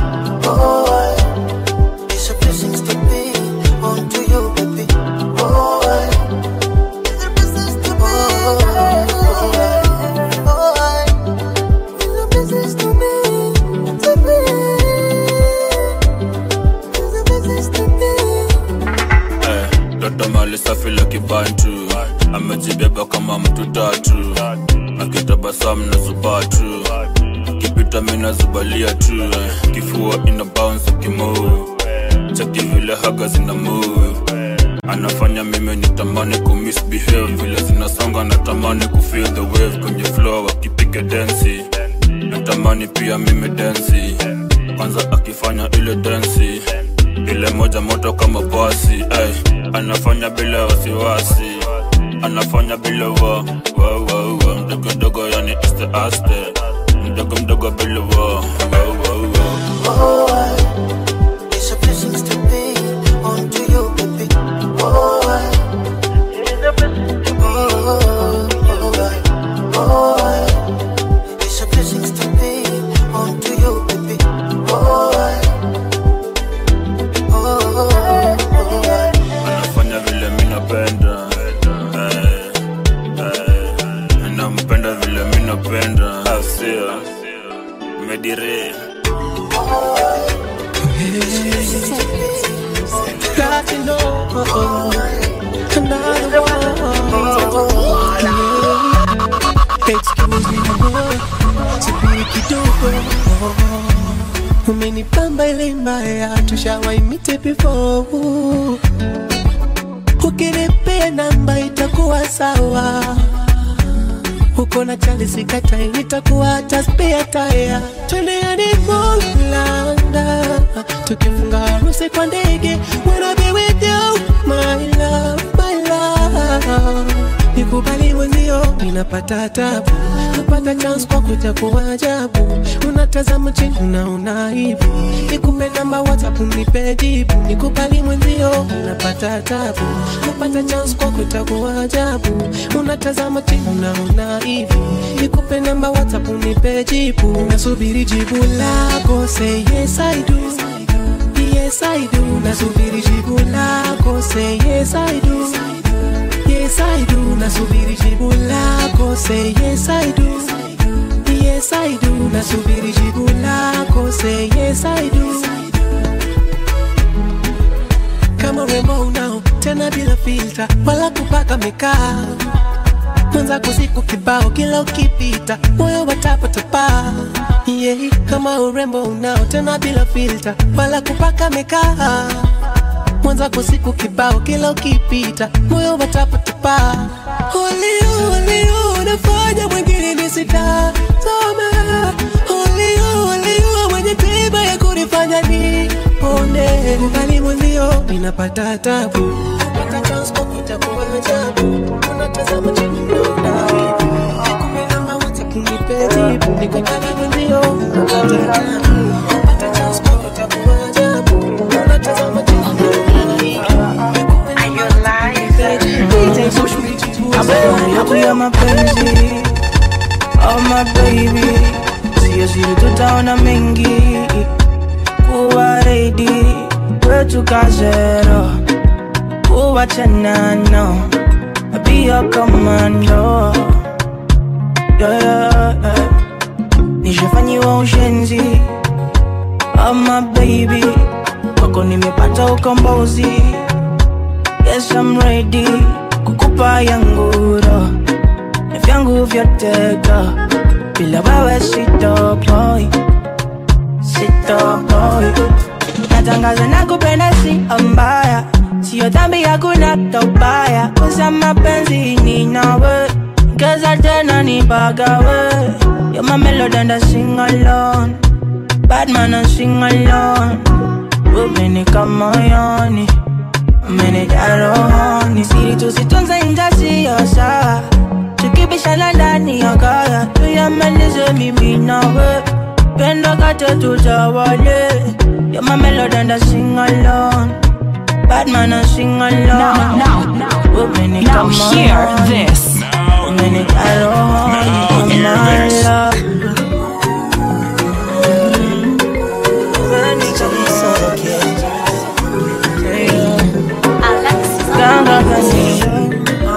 boy, it's a blessing to be onto you, baby. Boy, it's a blessing to be. Boy, boy, it's a blessing to be, to be. It's a blessing to be. Eh, Dada mali safi la kibantu amejibeba kama mtu tatu akitabasamu na zubatu kipita mina zubalia tu eh, kifua ina bounce kimove chaki vile haga zina move anafanya mimi nitamani kumisbehave vile zinasonga natamani kufeel the wave kwenye flow akipiga densi natamani pia mimi densi kwanza akifanya ile densi ile moja moto kama basi ay, anafanya bila wasiwasi anafanya bila wa wa wa wa mdogo mdogo yani este aste mdogo mdogo bila wa wa wa wa Boy, it's a blessing to be onto you, baby. Boy, it's a blessing to be. Boy, boy, it's a blessing to be onto you, baby. Boy, boy, boy. anafanya vile mi napenda Eh, eh, nampenda vile mi napenda asia medire Got to know another one. Excuse me, amor, subiri kidogo. Umenipamba ile mbaya, tushawaimite before. Ukinipea namba itakuwa sawa. Uko na chali sikatai, nitakuwa hata spare tire. Twende hadi Mulanda, tukifunga harusi kwa ndege. Wanna be with you, my love, my love. Nikubali mwenzio, ninapata tabu napata chance kwa kuja kwa ajabu unatazama chini unaona hivi nikupe namba whatsapp nipe jibu nikubali mwenzio unapata tabu napata chance kwa kuja kwa ajabu unatazama chini unaona hivi nikupe namba whatsapp nipe jibu nasubiri jibu lako say yes I do Yes I do, nasubiri jibu lako say yes I do Yes I do, nasubiri jibu lako say yes I do Yes I do, nasubiri jibu lako say yes I do Kama rembo unao tena bila filter wala kupaka mekaa mwenzako siku kibao kila ukipita moyo watapatapa yeah. kama urembo unao tena bila filter wala kupaka mekaa mwenzako siku kibao kila ukipita moyo watapatapa ulio ulio unafanya mwingine nisitazame ulio ulio mwenye tiba ya kunifanya ni one kubali mwenzio ninapata tabu napata chance kwa kutakuwa ajabu unatazama chini unaona kumbe namba WhatsApp nipe jibu niko kama mwenzio napata tabu napata chance kwa kutakuwa ajabu unatazama chini ya mapenzi oh my baby sio siri tutaona mengi kuwa reidi kwetu kazero kuwa chanano pia komando yeah, yeah, yeah. nishafanyiwa ushenzi oh my baby kwako nimepata ukombozi yes I'm ready kukupa yanguro na vyangu vyoteka bila wewe sitopoi sitopoi natangaza na kupenda si mbaya sio dhambi hakuna tobaya kosa mapenzi ni nawe keza tena ni bagawe You're my melody and I sing alone Bad man I sing alone Umenika moyoni Umenijaa rohoni Siri tusitunze inja siyo sawa Tukibishana ndani ya kaya Tuyamalize mimi nawe Pendo kate tutawale You're my melody and I sing alone Bad man I sing alone Now, now, now. Umenika Now hear moyoni. this. Umenijaa rohoni hear My this. love. Ganga gani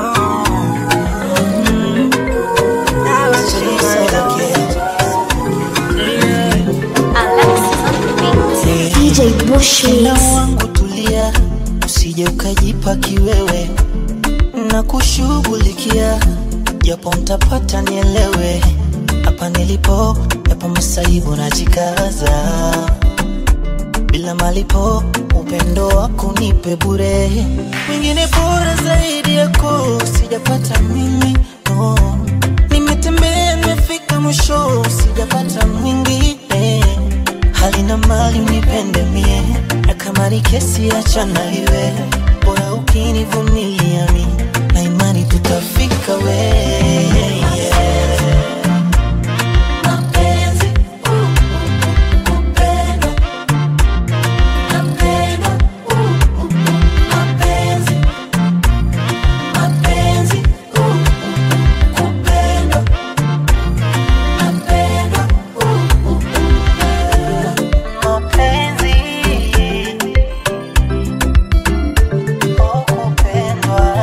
DJ Bushmix. Moyo wangu tulia, usije ukajipa kiwewe na kushughulikia, japo mtapata nielewe. Hapa nilipo, yapo masaibu najikaza, bila malipo, upendo wako nipe bure, mwingine bora zaidi yako sijapata mimi no. Nimetembea nimefika mwisho, sijapata mwingine hali na mali unipende mie, na kama ni kesi achana iwe, bora ukinivumilia mi, na imani tutafika we Mapenzi, uh, uh, kupendwa. Napendwa, uh, uh, mapenzi. Mapenzi, uh, uh, kupendwa. Napendwa, uh, uh, mapenzi. Oh, kupendwa.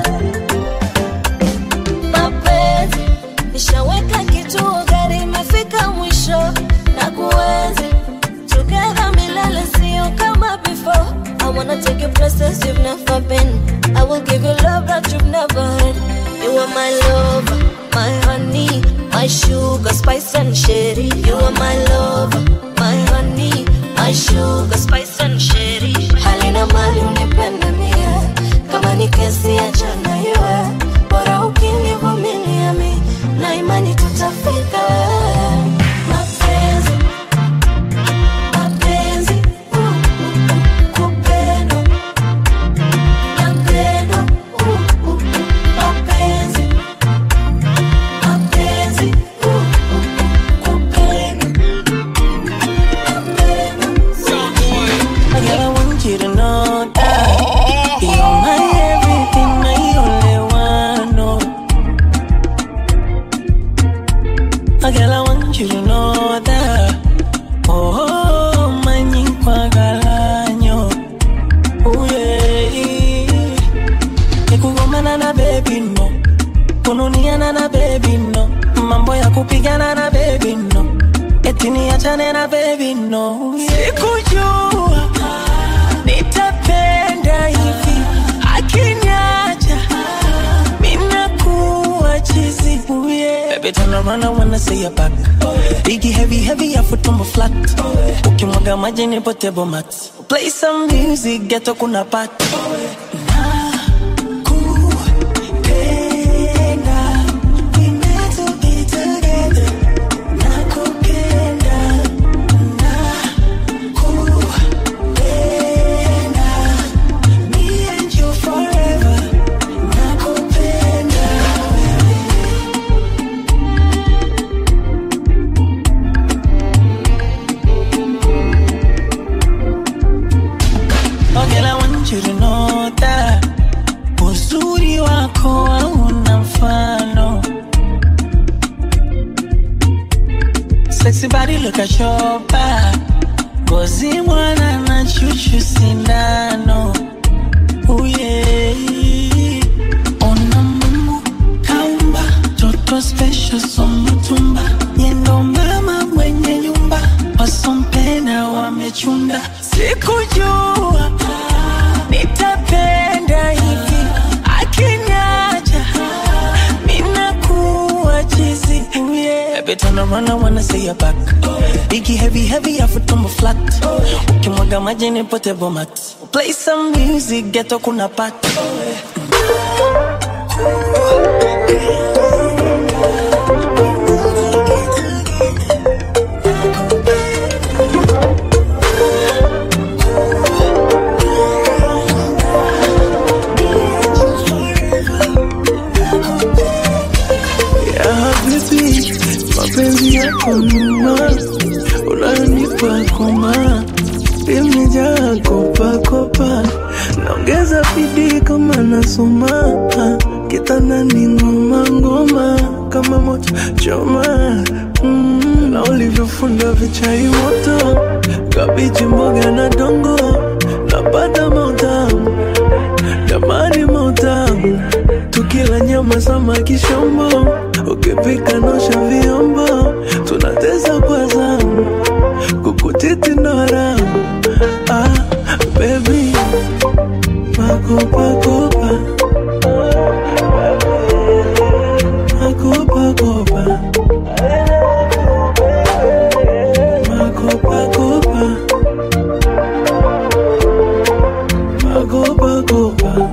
mapenzi nishaweka kituo gari imefika mwisho na kuenzi together milele sio kama before I wanna take you places you've never been I will give you love that you've never had You are my lover, my honey My sugar, spice and sherry You are my lover, my honey My sugar, spice and sherry Halina mali unipende mie Kama ni kesi achana iwe bora ukinivumilia mi na imani tutafika mapenzi mapenzi uh, uh, uh, kupendwa napendwa uh, uh, uh, mapenzi baby no kununiana na baby no mambo ya kupigana na baby no eti niachane na baby no sikujua nitapenda hivi akiniacha minakuwa chizi yeah. Baby turn around I wanna see your back Biggie heavy heavy ya tumbo flat ukimwaga maji ni potable mat play some music geto kuna pat Oh girl, I want you to know that uzuri wako hauna mfano. Sexy body look at your back. Ngozi mwana na chuchu sindano. Oh yeah. Ona Mungu kaumba toto special somutumba. Yendo mama mwenye nyumba wasompenda wamechunda. Sikujua nitapenda hivi akiniacha minakuwa chizi yeah. Baby turn around I wanna see your back Biggie heavy heavy afu tumbo flat ukimwaga maji ni potable mat play some music geto kuna pat ya habibi, mapenzi yako numa, unanipa koma, imejaa kopa kopa, naongeza bidii kama nasoma, kitandani ngoma ngoma, kama moto choma mm, na ulivyofunda vichai moto, kabichi mboga na dongo, napata mautamu jamani mautamu tukila nyama samaki shombo ukipika nosha vyombo tunateza kwa zamu kukutiti ndoramu ah, bebi makopakopa makopakopa makopakopa makopakopa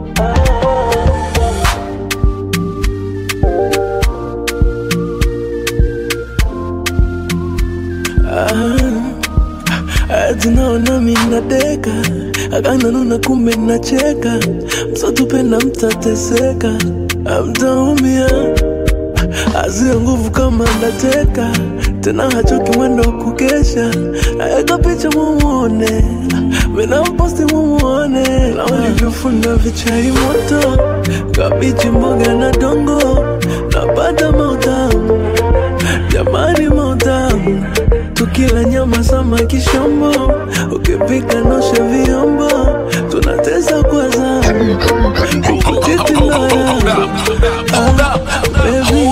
atinaona minadeka akananuna kumbe nacheka msotupenda mtateseka amtaumia azia nguvu kama ndateka tena hachoki mwendo wa kukesha aeka picha mumuone minamposti mumuone na ulivyofunda vichai moto kabichi mboga na dongo napata mautamu jamani mautamu tukila nyama samaki shombo ukipika nosha vyombo tunateza kwa zamu kukutiti ndoramu ah, baby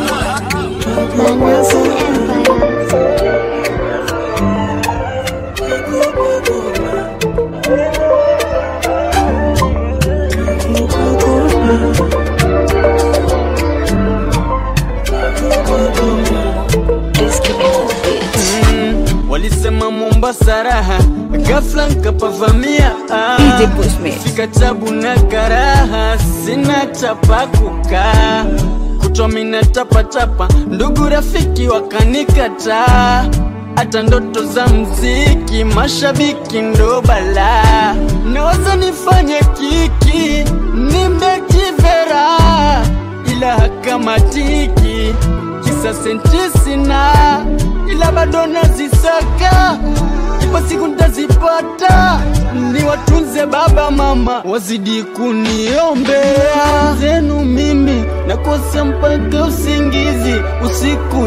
walisema Mombasa raha, ghafla nkapavamia ah. DJ Bushmit. fika tabu na karaha, sina chapa kukaa kutwa mina tapatapa, ndugu rafiki wakanikataa hata ndoto za mziki, mashabiki ndo balaa, naweza nifanye kiki nimekivera, ila hakamatiki kisa senti sina, ila bado nazisaka, ipo siku ntazipata, ni watunze baba mama, wazidi kuniombea zenu mimi nakosa mpaka usingizi, usiku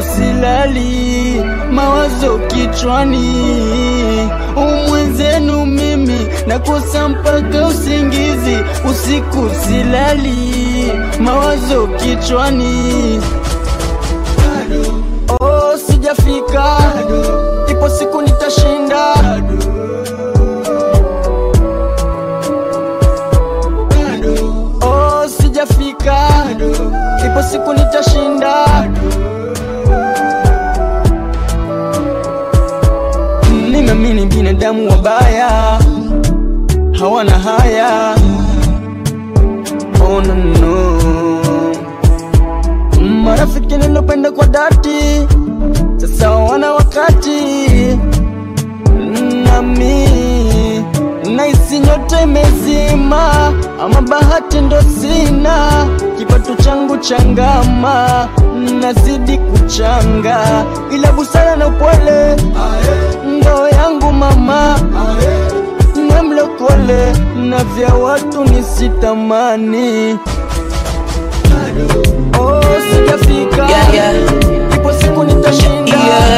silali, mawazo kichwani, umwenzenu mimi nakosa mpaka usingizi, usiku silali, mawazo kichwani. Oh, sijafika, ipo siku nitashinda. Oh, sijafika, ipo siku nitashinda. Nimeamini binadamu wabaya hawana haya. Oh, no, no. Marafiki nilopenda kwa dhati sasa wana wakati nami naisi nyota imezima, ama bahati ndo sina, kipato changu changama, nazidi kuchanga, ila busara na upole ndo yangu mama, namlokole na vya watu nisitamani. Oh, sijafika Yeah, yeah. ipo siku nitashinda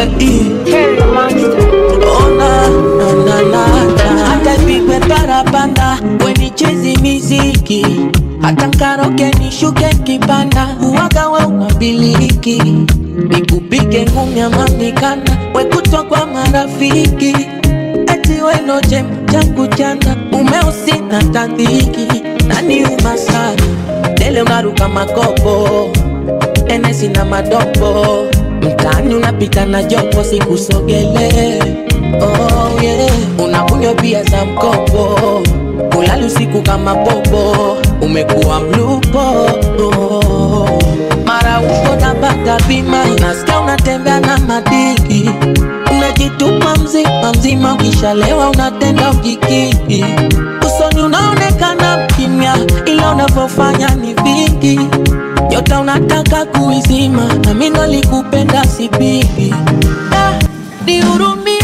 Ona, na, na, na, na. hata ipigwe parapanda wenichezi miziki hata nkaroke nishuke kipanda uwaga wa unabiliki nikupige ngumi amamikana wekutwa kwa marafiki eti wenoje changu chanda umeusi na tandiki nani umasari tele unaruka makopo enesi na madopo mtaani unapita na jopo sikusogele oh, yeah. unakunywa pia za mkopo ulali usiku kama popo umekuwa mlupo oh. mara uko napata bima nasikia unatembea na madiki unajitupa mzima mzima ukishalewa unatenda ujikiki usoni unaonekana kimya ila unavyofanya ni vingi nyota unataka kuizima na mimi nalikupenda sipigi Ah, nihurumie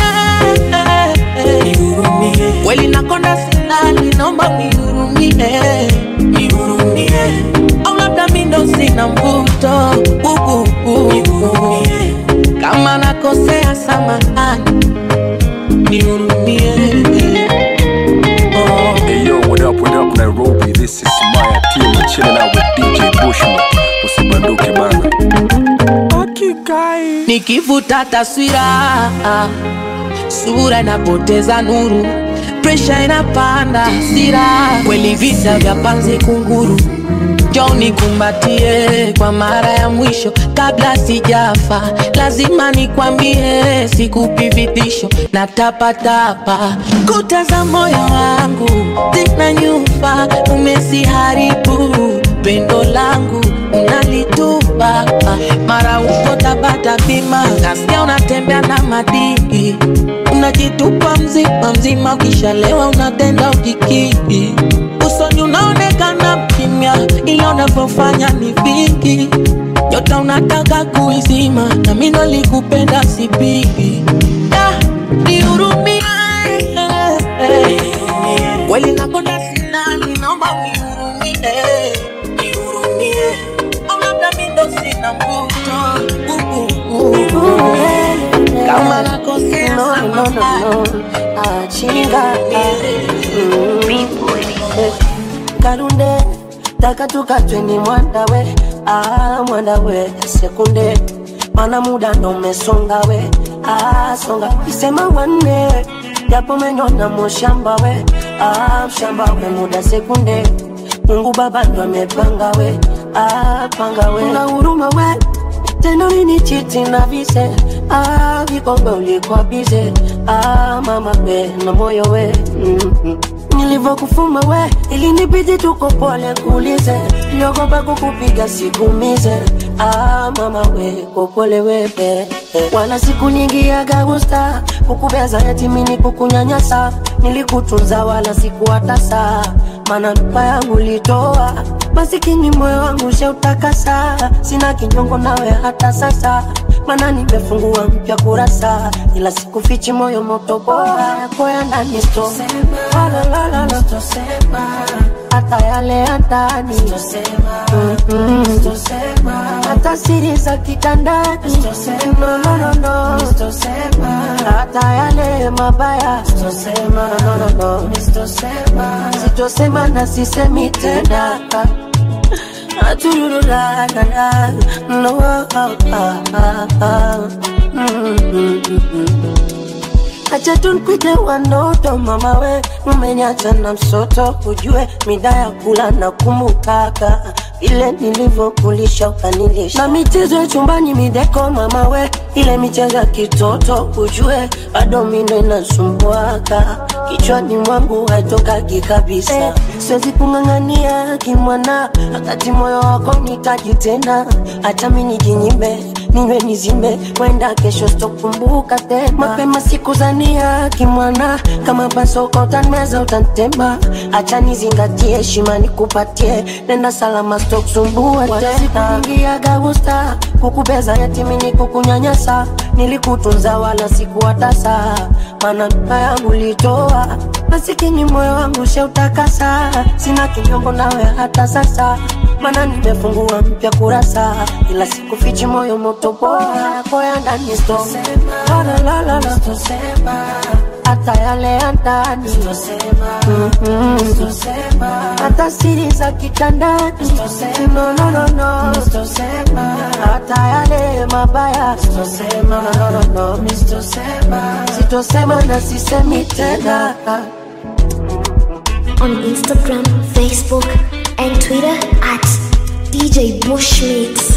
kweli nakonda silali naomba nihurumie nihurumie au labda mi ndo sina mvuto uh, uh, uh. kama nakosea samahani nihurumie Hey yo, what up, what up Nairobi? This is Maya Team chilling out with DJ Bushman. Usibanduke bana. nikivuta taswira sura inapoteza nuru presha inapanda hasira kweli vita vya panzi kunguru jo nikumbatie kwa mara ya mwisho kabla sijafa lazima nikwambie sikupi vitisho na tapatapa kuta za moyo wangu zina nyufa umesiharibu pendo langu unalitupa mara uko tabata bima nasikia unatembea na madiki unajitupa mzima mzima ukishalewa unatenda ujikiki usoni unaonekana mkimya ila unavyofanya ni vingi nyota unataka kuizima na mi nalikupenda sipigi Ah, nihurumie kweli nakonda sinani naomba unihurumie nihurumie au labda mi ndo sina mvuto Uh, uh, uh. kama nakosea samahani. achinga karunde taka tukatweni mwandawe ah, mwandawe sekunde mana muda ndo umesonga we ah, songa isema wanne japo menyona mushamba we ah, mshamba we muda sekunde mungu baba ndo amepanga we ah, panga we una huruma we tena nini chiti na vise ah, vikombe ulikuwa bize ah, mama we na moyo we mm-hmm. nilivyokufuma we ilinibidi tuko pole kuulize niogopa kukupiga sikumize ah, mama we kopole wewe wala siku nyingi ya gagusta kukubeza yatimini kukunyanyasa nilikutunza wala sikuwatasa mana ndoa yangu litoa masikini moyo wangu sheutakasa sina kinyongo nawe hata sasa mana nimefungua mpya kurasa, ila sikufichi moyo moto bora yako ya ndani sto la la la la hata yale ya ndani Mm-mm. hata siri za kitandani no, no, no, no. hata yale mabaya no, no, no, no. sitosema na sisemi tena Aturururarara. No, ah, ah, ah, ah. Mm, mm, mm, mm. Acha tunkwite wanoto mama we, umeniacha na msoto, ujue mida ya kula na kumbukaka ile nilivyokulisha ukanilisha, na michezo ya chumbani mideko mama we, ile michezo ya kitoto ujue bado mindo inasumbuaka kichwani mwangu haitokagi kabisa eh, siwezi kung'ang'ania kimwana, wakati moyo wako nitaji tena, hata mi nijinyime ninywe nizime, wenda kesho sitokumbuka tena. Mapema sikuzania kimwana, kama basoka utanmeza utantema, acha nizingatie heshima nikupatie, nenda salama sitokusumbua tena. Sikuingiaga gusta kukubeza yatimini kukunyanyasa, nilikutunza wala sikuwatasa, maana mpa yangu litoa masikini moyo wangu sheutakasa, sina kinyongo nawe hata sasa mana nimefungua mpya kurasa, ila sikufichi moyo moto bora yako ya ndani sto la la la la la hata yale ya ndani Mm-mm. hata siri za kitandani no, no, no, no. hata yale mabaya no, no, no, no. sitosema na sisemi tena on Instagram, Facebook, and Twitter at DJ Bushmeats.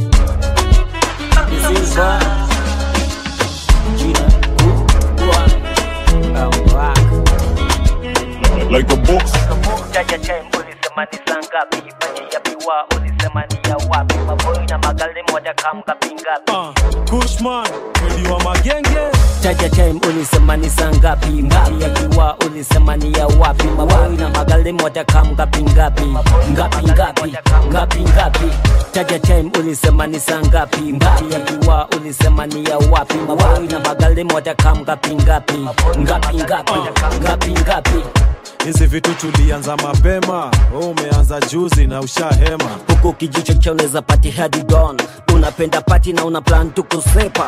Like a boss. Jaja time ulisema ni saa ngapi? Baji ya biwa ulisema ni ya wapi? Maboi na magali moja kamga pingapi? Kushman, mwili wa magenge Jaja time ulisema ni saa ngapi? Baji ya biwa ulisema ni ya wapi? Maboi na magali moja kamga pingapi? Ngapi ngapi? Ngapi ngapi? Jaja time ulisema ni saa ngapi? Baji ya biwa ulisema ni ya wapi? Maboi na magali moja kamga pingapi? Ngapi ngapi? Ngapi ngapi? hizi vitu tulianza mapema, wewe umeanza juzi na ushahema. huku kijicho cha unaweza pati hadi dawn unapenda pati na una plan tu kusepa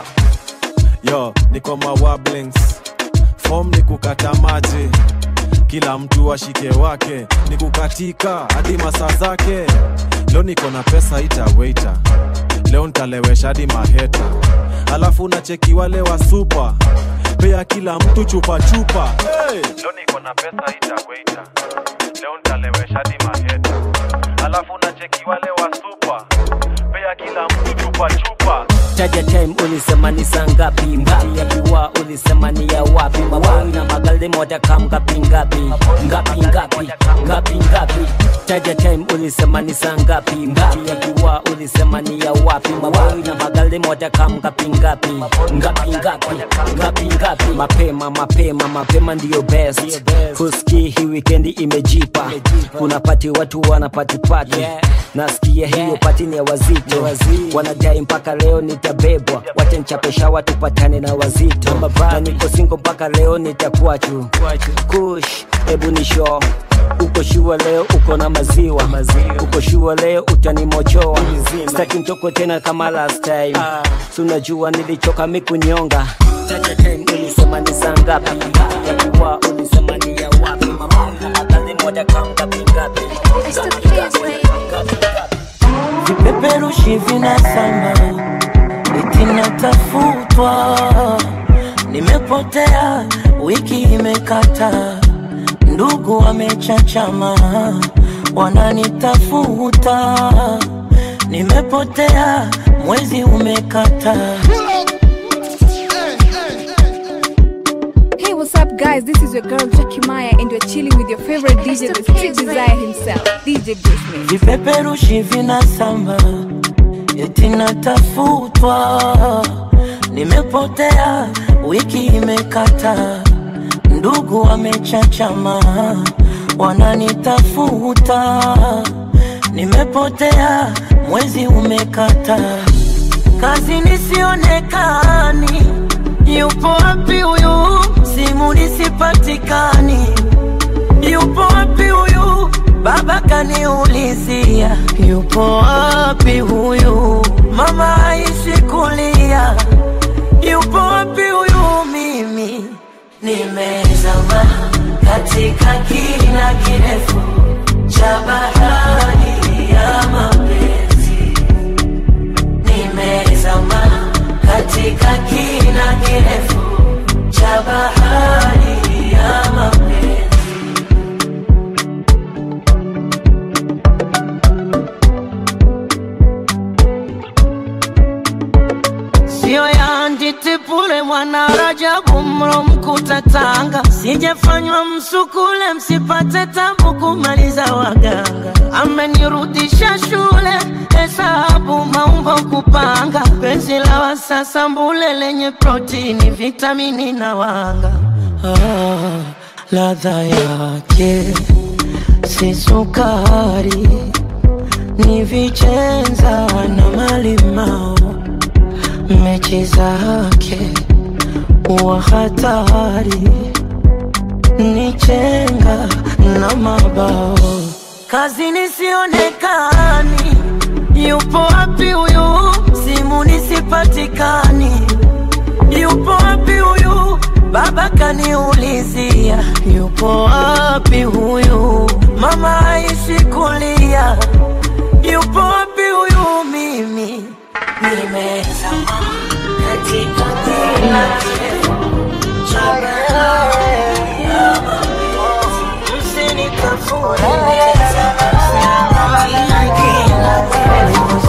Yo, niko mawablings, form ni kukata maji, kila mtu ashike wake, ni kukatika hadi masaa zake. Leo niko na pesa ita waiter, leo ntalewesha hadi maheta, alafu nacheki wale wa super pea kila mtu chupa chupa. Hey! Leo niko na pesa ita waiter, leo ntalewesha hadi maheta, alafu nacheki wale wa super pea kila mtu chupa chupa. Taja time ulisema ni saa ngapi? Mbali ya biwa ulisema ni ya wapi? Mawai na magali moja kam ngapi ngapi? Ngapi ngapi? Ngapi ngapi? Taja time ulisema ni saa ngapi? Mbali ya biwa ulisema ni ya wapi? Mawai na magali moja kam ngapi ngapi? Ngapi ngapi? Ngapi ngapi? Mapema mapema mapema ndiyo best. Kuski hii weekendi imejipa. Kuna pati watu wana pati pati. Nasikia hiyo pati ni ya wazito. Wanadai mpaka leo nitabebwa, wacha nchapesha watu tupatane na wazito. Na niko singo mpaka leo nitakuachu. Kush, hebu ni show uko shua leo uko na maziwa uko shua leo utanimochoa staki mtoko tena kama last time si unajua nilichoka mikunyonga Taja time ulisema ni saa ngapi ya kuwa ulisema ni ya wapi mama akali moja kamgapi ngapi vipeperushi vinasamba eti natafutwa, nimepotea, wiki imekata, ndugu wamechachama, wananitafuta, nimepotea, mwezi umekata. Hey, what's up, guys? This is your girl Jackie Maya, and you're chilling with your favorite DJ, the Street Desire himself, DJ Bushman. vipeperushi vinasamba eti natafutwa, nimepotea, wiki imekata, ndugu wamechachama, wananitafuta, nimepotea, mwezi umekata, kazi nisionekani yupo wapi huyu simu nisipatikani yupo wapi huyu baba kaniulizia yupo wapi huyu mama aishi kulia yupo wapi huyu mimi nimezama katika kina kirefu cha bahari ya mapenzi nimezama katika kina kirefu cha bahari ya mapenzi sio ya nditipule mwana Rajabu mro mkuta Tanga, sijafanywa msukule msipate tabu kumaliza waganga. Amenirudisha shule hesabu maumbo kupanga, penzi la wasasa mbule lenye protini, vitamini na wanga. Ah, ladha yake si sukari, ni vichenza na malimao mechi zake wa hatari ni chenga na mabao kazi nisionekani yupo wapi huyu simu nisipatikani yupo wapi huyu baba kaniulizia yupo wapi huyu mama aishi kulia yupo wapi huyu mimi nimezama katika kina kirefu cha bahari ya mapenzi. Msinitafune, nimezama katika kina kirefu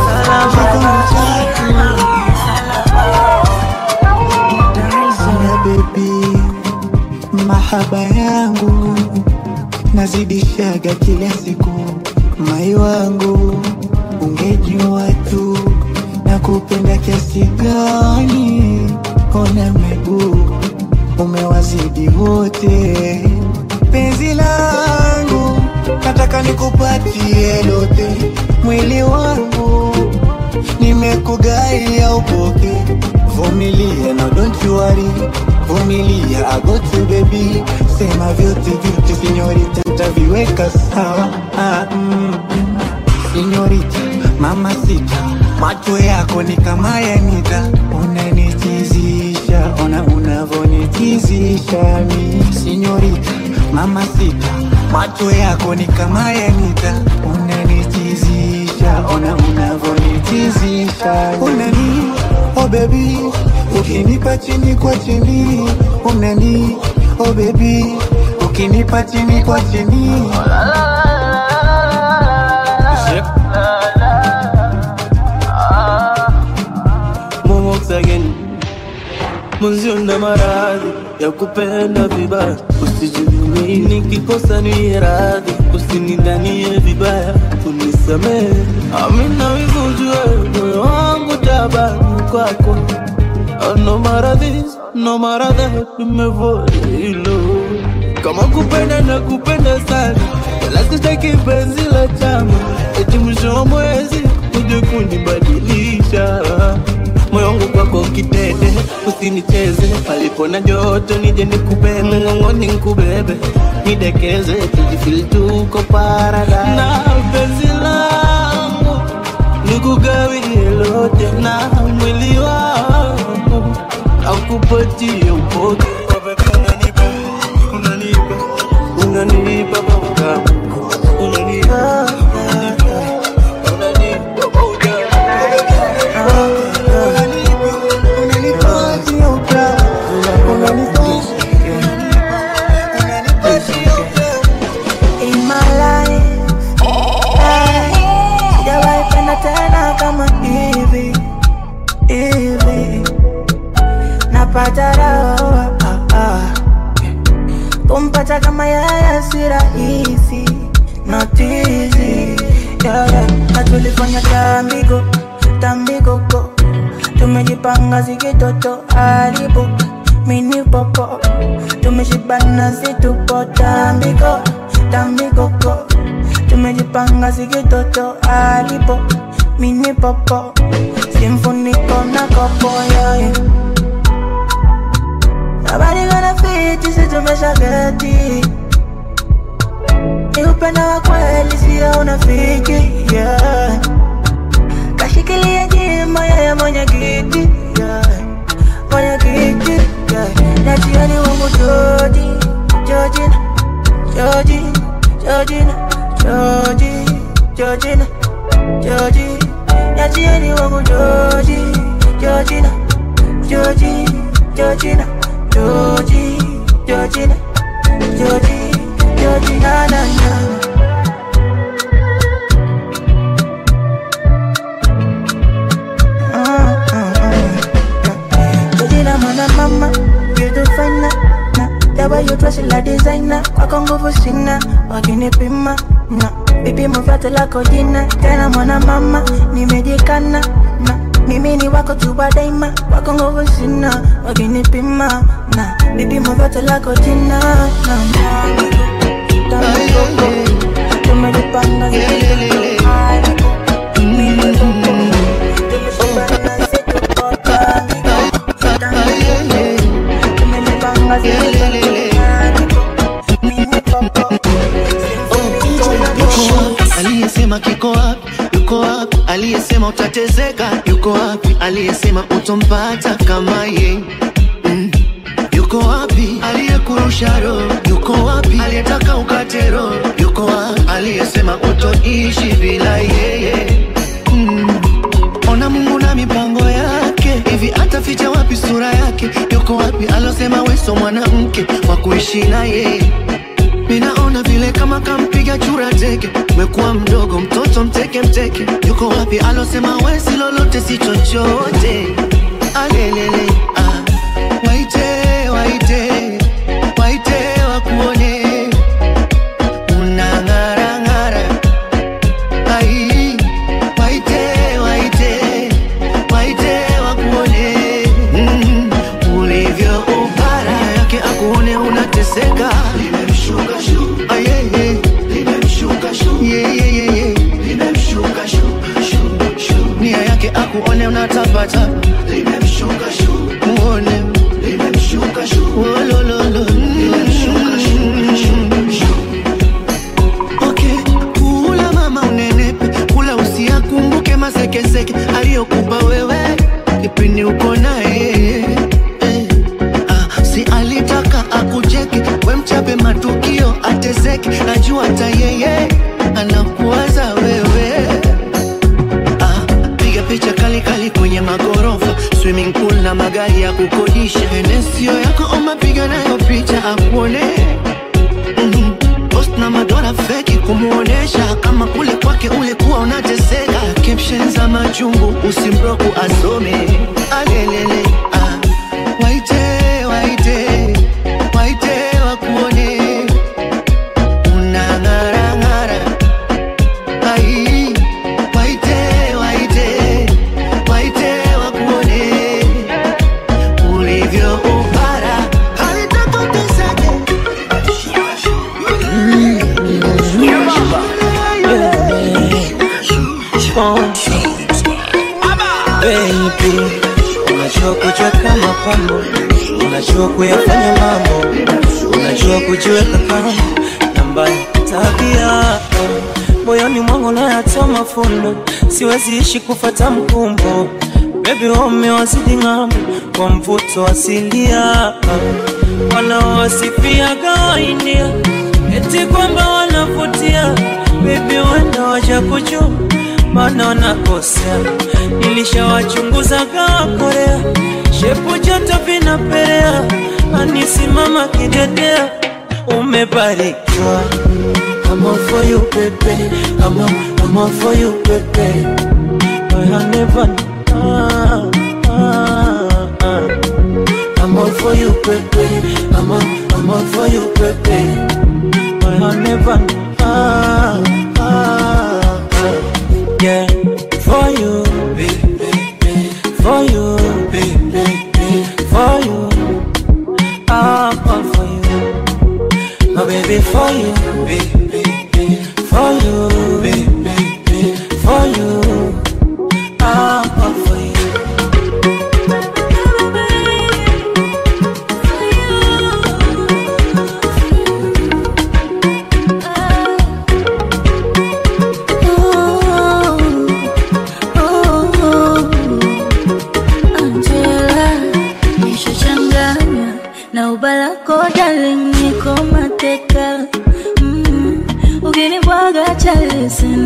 Sina bebi, mahaba yangu nazidishaga kila siku, mai wangu ungejua tu na kupenda kiasi gani, ona miguu umewazidi wote, penzi langu nataka nikupatie lote, mwili wangu nimekugaia upoke, vumilia na don't you worry, vumilia I got you baby, sema vyote vyote sinyorita, nitaviweka sawa ah, mm. Sinyorita, mama sita, macho yako ni kama yanita, unanitizisha, ona unavonitizisha mi. Sinyorita, mama sita, macho yako ni kama yanita, unanitizisha, ona unavonitizisha. Unani, oh baby, ukinipa chini kwa chini, unani, oh baby, ukinipa chini kwa chini. Momox again Mwenzio na maradhi ya kupenda vibaya, usijui nikikosa niye radhi, usinidhanie vibaya, unisamehe. Amina wivu ujue moyo wangu tabani kwako, Oh, no matter this, no matter that, nimevua hilo kama kupenda na kupenda sana, wala sitaki penzi la chama, eti mwisho wa mwezi uje kunibadilisha moyo wangu kwako kitete, usinicheze palipo na joto, nije nikubebe ngongoni, nikubebe nidekeze, tujifili tuko paradise na penzi langu nikugawie lote na mwili wangu akupatie upote unanipa unanipa mauga unanipa In my life, eh, sijawahi penda tena kama hivi hivi, napata raha ah, ah. kumpata kama yeye si rahisi, not easy yeah, yeah. na tulifanya tambiko tambiko ko tumejipanga zikitoto haribu mini popo tumeshibana situpo tambiko tambiko ko tumejipanga zikitoto haribu mini popo simfuniko on a couple, yeah, yeah. Nobody gonna fit sisi tumeshageti ni upendo wa kweli sio unafiki yeah. kashikilia jima yeye mwenye kiti yeah. mwenye kiti yeah. na jioni wangu Joji Jojina Joji Jojina Joji Jojina Joji na jioni wangu Joji Jojina Joji Jojina Joji Jojina Joji Joji na na na Jina mwana mama, you do fine na na The way you dress like designer, kwako nguvu sina, wakinipima na vipimo vyote lako jina, tena mwana mama, nimejikana na mimi ni wako tu wa daima, kwako nguvu sina, wakinipima na vipimo vyote lako jina na tumejipanga aliyesema kiko wapi yuko wapi aliyesema utatezeka yuko wapi aliyesema utompata kama ye mm. yuko wapi aliyekurusha roho yuko wapi aliyetaka ukate roho yuko wapi aliyesema utoishi bila yeye mm. ona mungu na mipango yake hivi ataficha wapi sura yake yuko wapi alosema weso mwanamke wa kuishi na yeye Minaona vile kama kampiga chura teke, umekuwa mdogo mtoto mteke mteke. Yuko wapi alosema wesi lolote si chochote? Alelele ah. Waite waite waite wakuone unang'ara ng'ara. Ai waite waite waite wakuone mm, ulivyo upara yake akuone unateseka limemshuka shu ah, yeah, yeah. limemshuka shu yeah, yeah, yeah, yeah. limemshuka shu shu shu nia yake akuone unatapata limemshuka shu muone limemshuka shu wolololo limemshuka shu shu shu Okay, kula mama unenepe, kula usiakumbuke masekeseke aliyokupa wewe kipindi uko naye eh. Ah, si alitaka akucheke, we mchape matukio ateseke, najua hata yeye anakuwaza wewe ah, piga picha kali kali kwenye magorofa swimming pool na magari ya kukodisha enesio yako oma piga nayo picha akuone Mhm. post na madola feki kumuonesha kama kule kwake ulikuwa unateseka caption za machungu usimbroku asome alelele ah. waite waite waite wakuone unang'arang'ara ai waite waite waite wakuone ulivyo upara halitakoteseke Baby, unajua kucheka mapambo, unajua kuyafanya mambo, unajua kujiweka kando na mbaya tabia moyoni mwangu nayatoa mafundo, siwezi ishi kufata mkumbo. Baby, wamewazidi ng'ambo kwa mvuto asilia, wanaowasifia gaindia eti kwamba wanavutia. Baby, wenda waja kujua maana wanakosea. Nilishawachunguza kaa Korea, shepu joto vinaperea, anisimama kidedea, umebarikiwa. I'm all for you, baby. I'm all, I'm all for you, baby. I never, ah, ah, ah. I'm all for you, baby. I'm all, I'm all for you, baby. I never, ah, ah, ah. Yeah, for you, for you, for you. I'm all for you, my baby, for you, for you, for you. I'm all for you.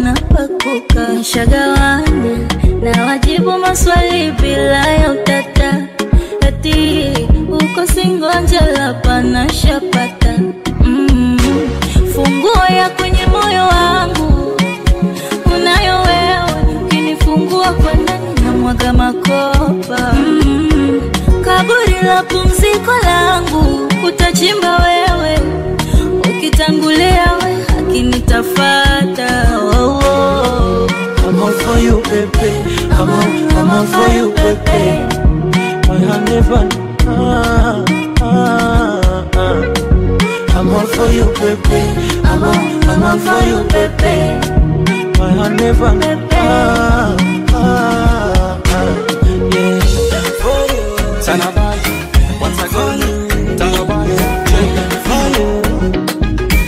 napakuka nishagawanya na wajibu maswali bila ya utata eti uko singonjela pana shapata mm. funguo ya kwenye moyo wangu unayo wewe ukinifungua kwa ndani na mwaga makopa mm. kaburi la pumziko langu utachimba wewe ukitangulia we akinitafata oh, oh. I'm all for you, baby. I'm all, I'm all for you, baby. My honey bun. Ah, ah, ah. I'm all for you, baby. I'm all, I'm all for you, baby. My honey bun. Ah, ah, ah. Yeah. For you. Tanabali. Once again. Tanabali. Yeah. For you.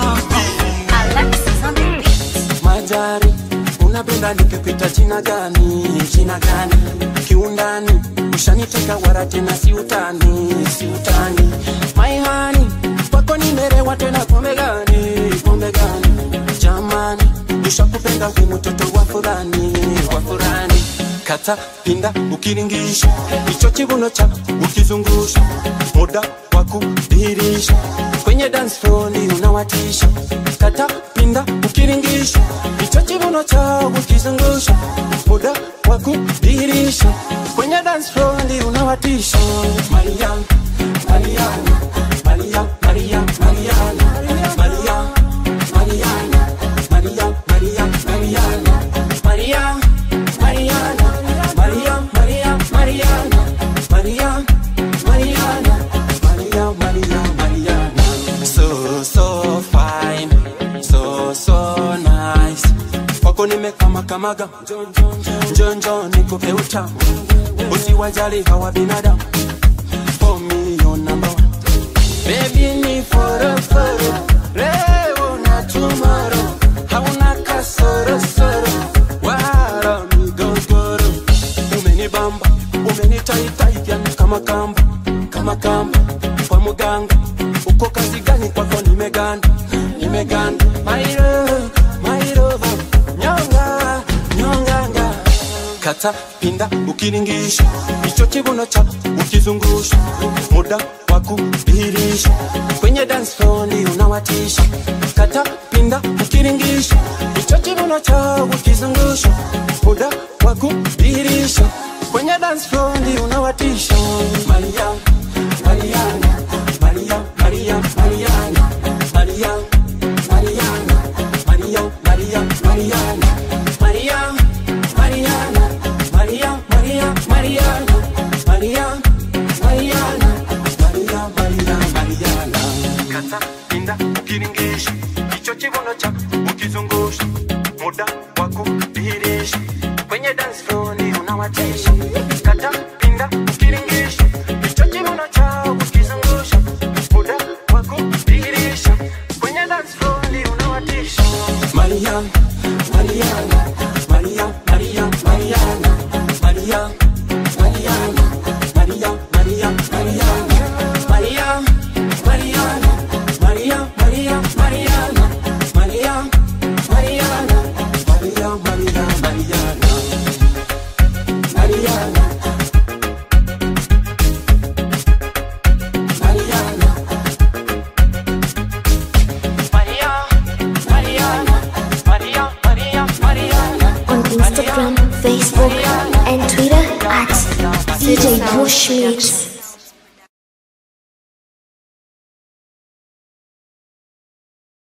Majari, unapenda nikipita jina gani? Jina gani? Kiundani, ushaniteka wara tena si utani, si utani. My honey, kwako nimerewa tena pombe gani? Pombe gani? Jamani, nishakupenda hu mtoto wa furani, wa furani. Kata pinda ukiringisha, hicho kibuno cha ukizungusha, muda wa kudhihirisha kwenye dance floor ni unawatisha. Kata pinda ukiringisha, hicho kibuno cha ukizungusha, muda wa kudhihirisha kwenye dance floor ni unawatisha. Mariam, Mariam, Mariam, Mariam, Mariam, Mariam, Mariam, Mariam, Mariam, Mariam, Mariam, Mariana, Mariam, Mariam, Mariana, Mariam, Mariana, Mariam, Mariam, Mariana. So, so fine, so, so nice. Kwako nimekama kamaga, njonjo nikupe utamu, usiwajali hawa binadamu. For me, your number one. Baby, ni foro foro, leo na tomorrow, hauna kasoro soro, wala migogoro. Umenibamba, umenitaitai yani kama kamba, kama kamba kwa muganga. Uko kazi gani kwako nimeganda, nimeganda. My love, my love, nyonga, nyonganga. Kata pinda ukiringisha, hicho kibuno cha ukizungusha, muda wa kudhihirisha kwenye dance floor ni unawatisha. Kata pinda ukiringisha, hicho kibuno cha ukizungusha, muda wa kudhihirisha kwenye dance floor ni unawatisha. Maria, Mariana, Maria, Maria, Mariana, Maria, Mariana, Maria, Maria, Mariana, Maria, Mariana, Maria, Maria, Mariana, Maria, Mariana, Maria, Maria, Mariana. Kata pinda ukiringisha, hicho kibuno cha ukizungusha, muda wa kudhihirisha kwenye dance floor ni unawatisha. Kata pinda ukiringisha, hicho kibuno cha ukizungusha, muda wa kudhihirisha kwenye dance floor ni unawatisha. Maria, Mariana, Maria, Maria, Mariana, Maria, Mariana, Maria, Maria, Mariana, Maria, Mariana, Maria, Maria, Mariana, Maria, Mariana, Maria, Maria, Mariana, Mariana, Mariana, Maria, Mariana, Maria, Maria, Mariana. On Instagram, Facebook, and Twitter at DJ Bushmix.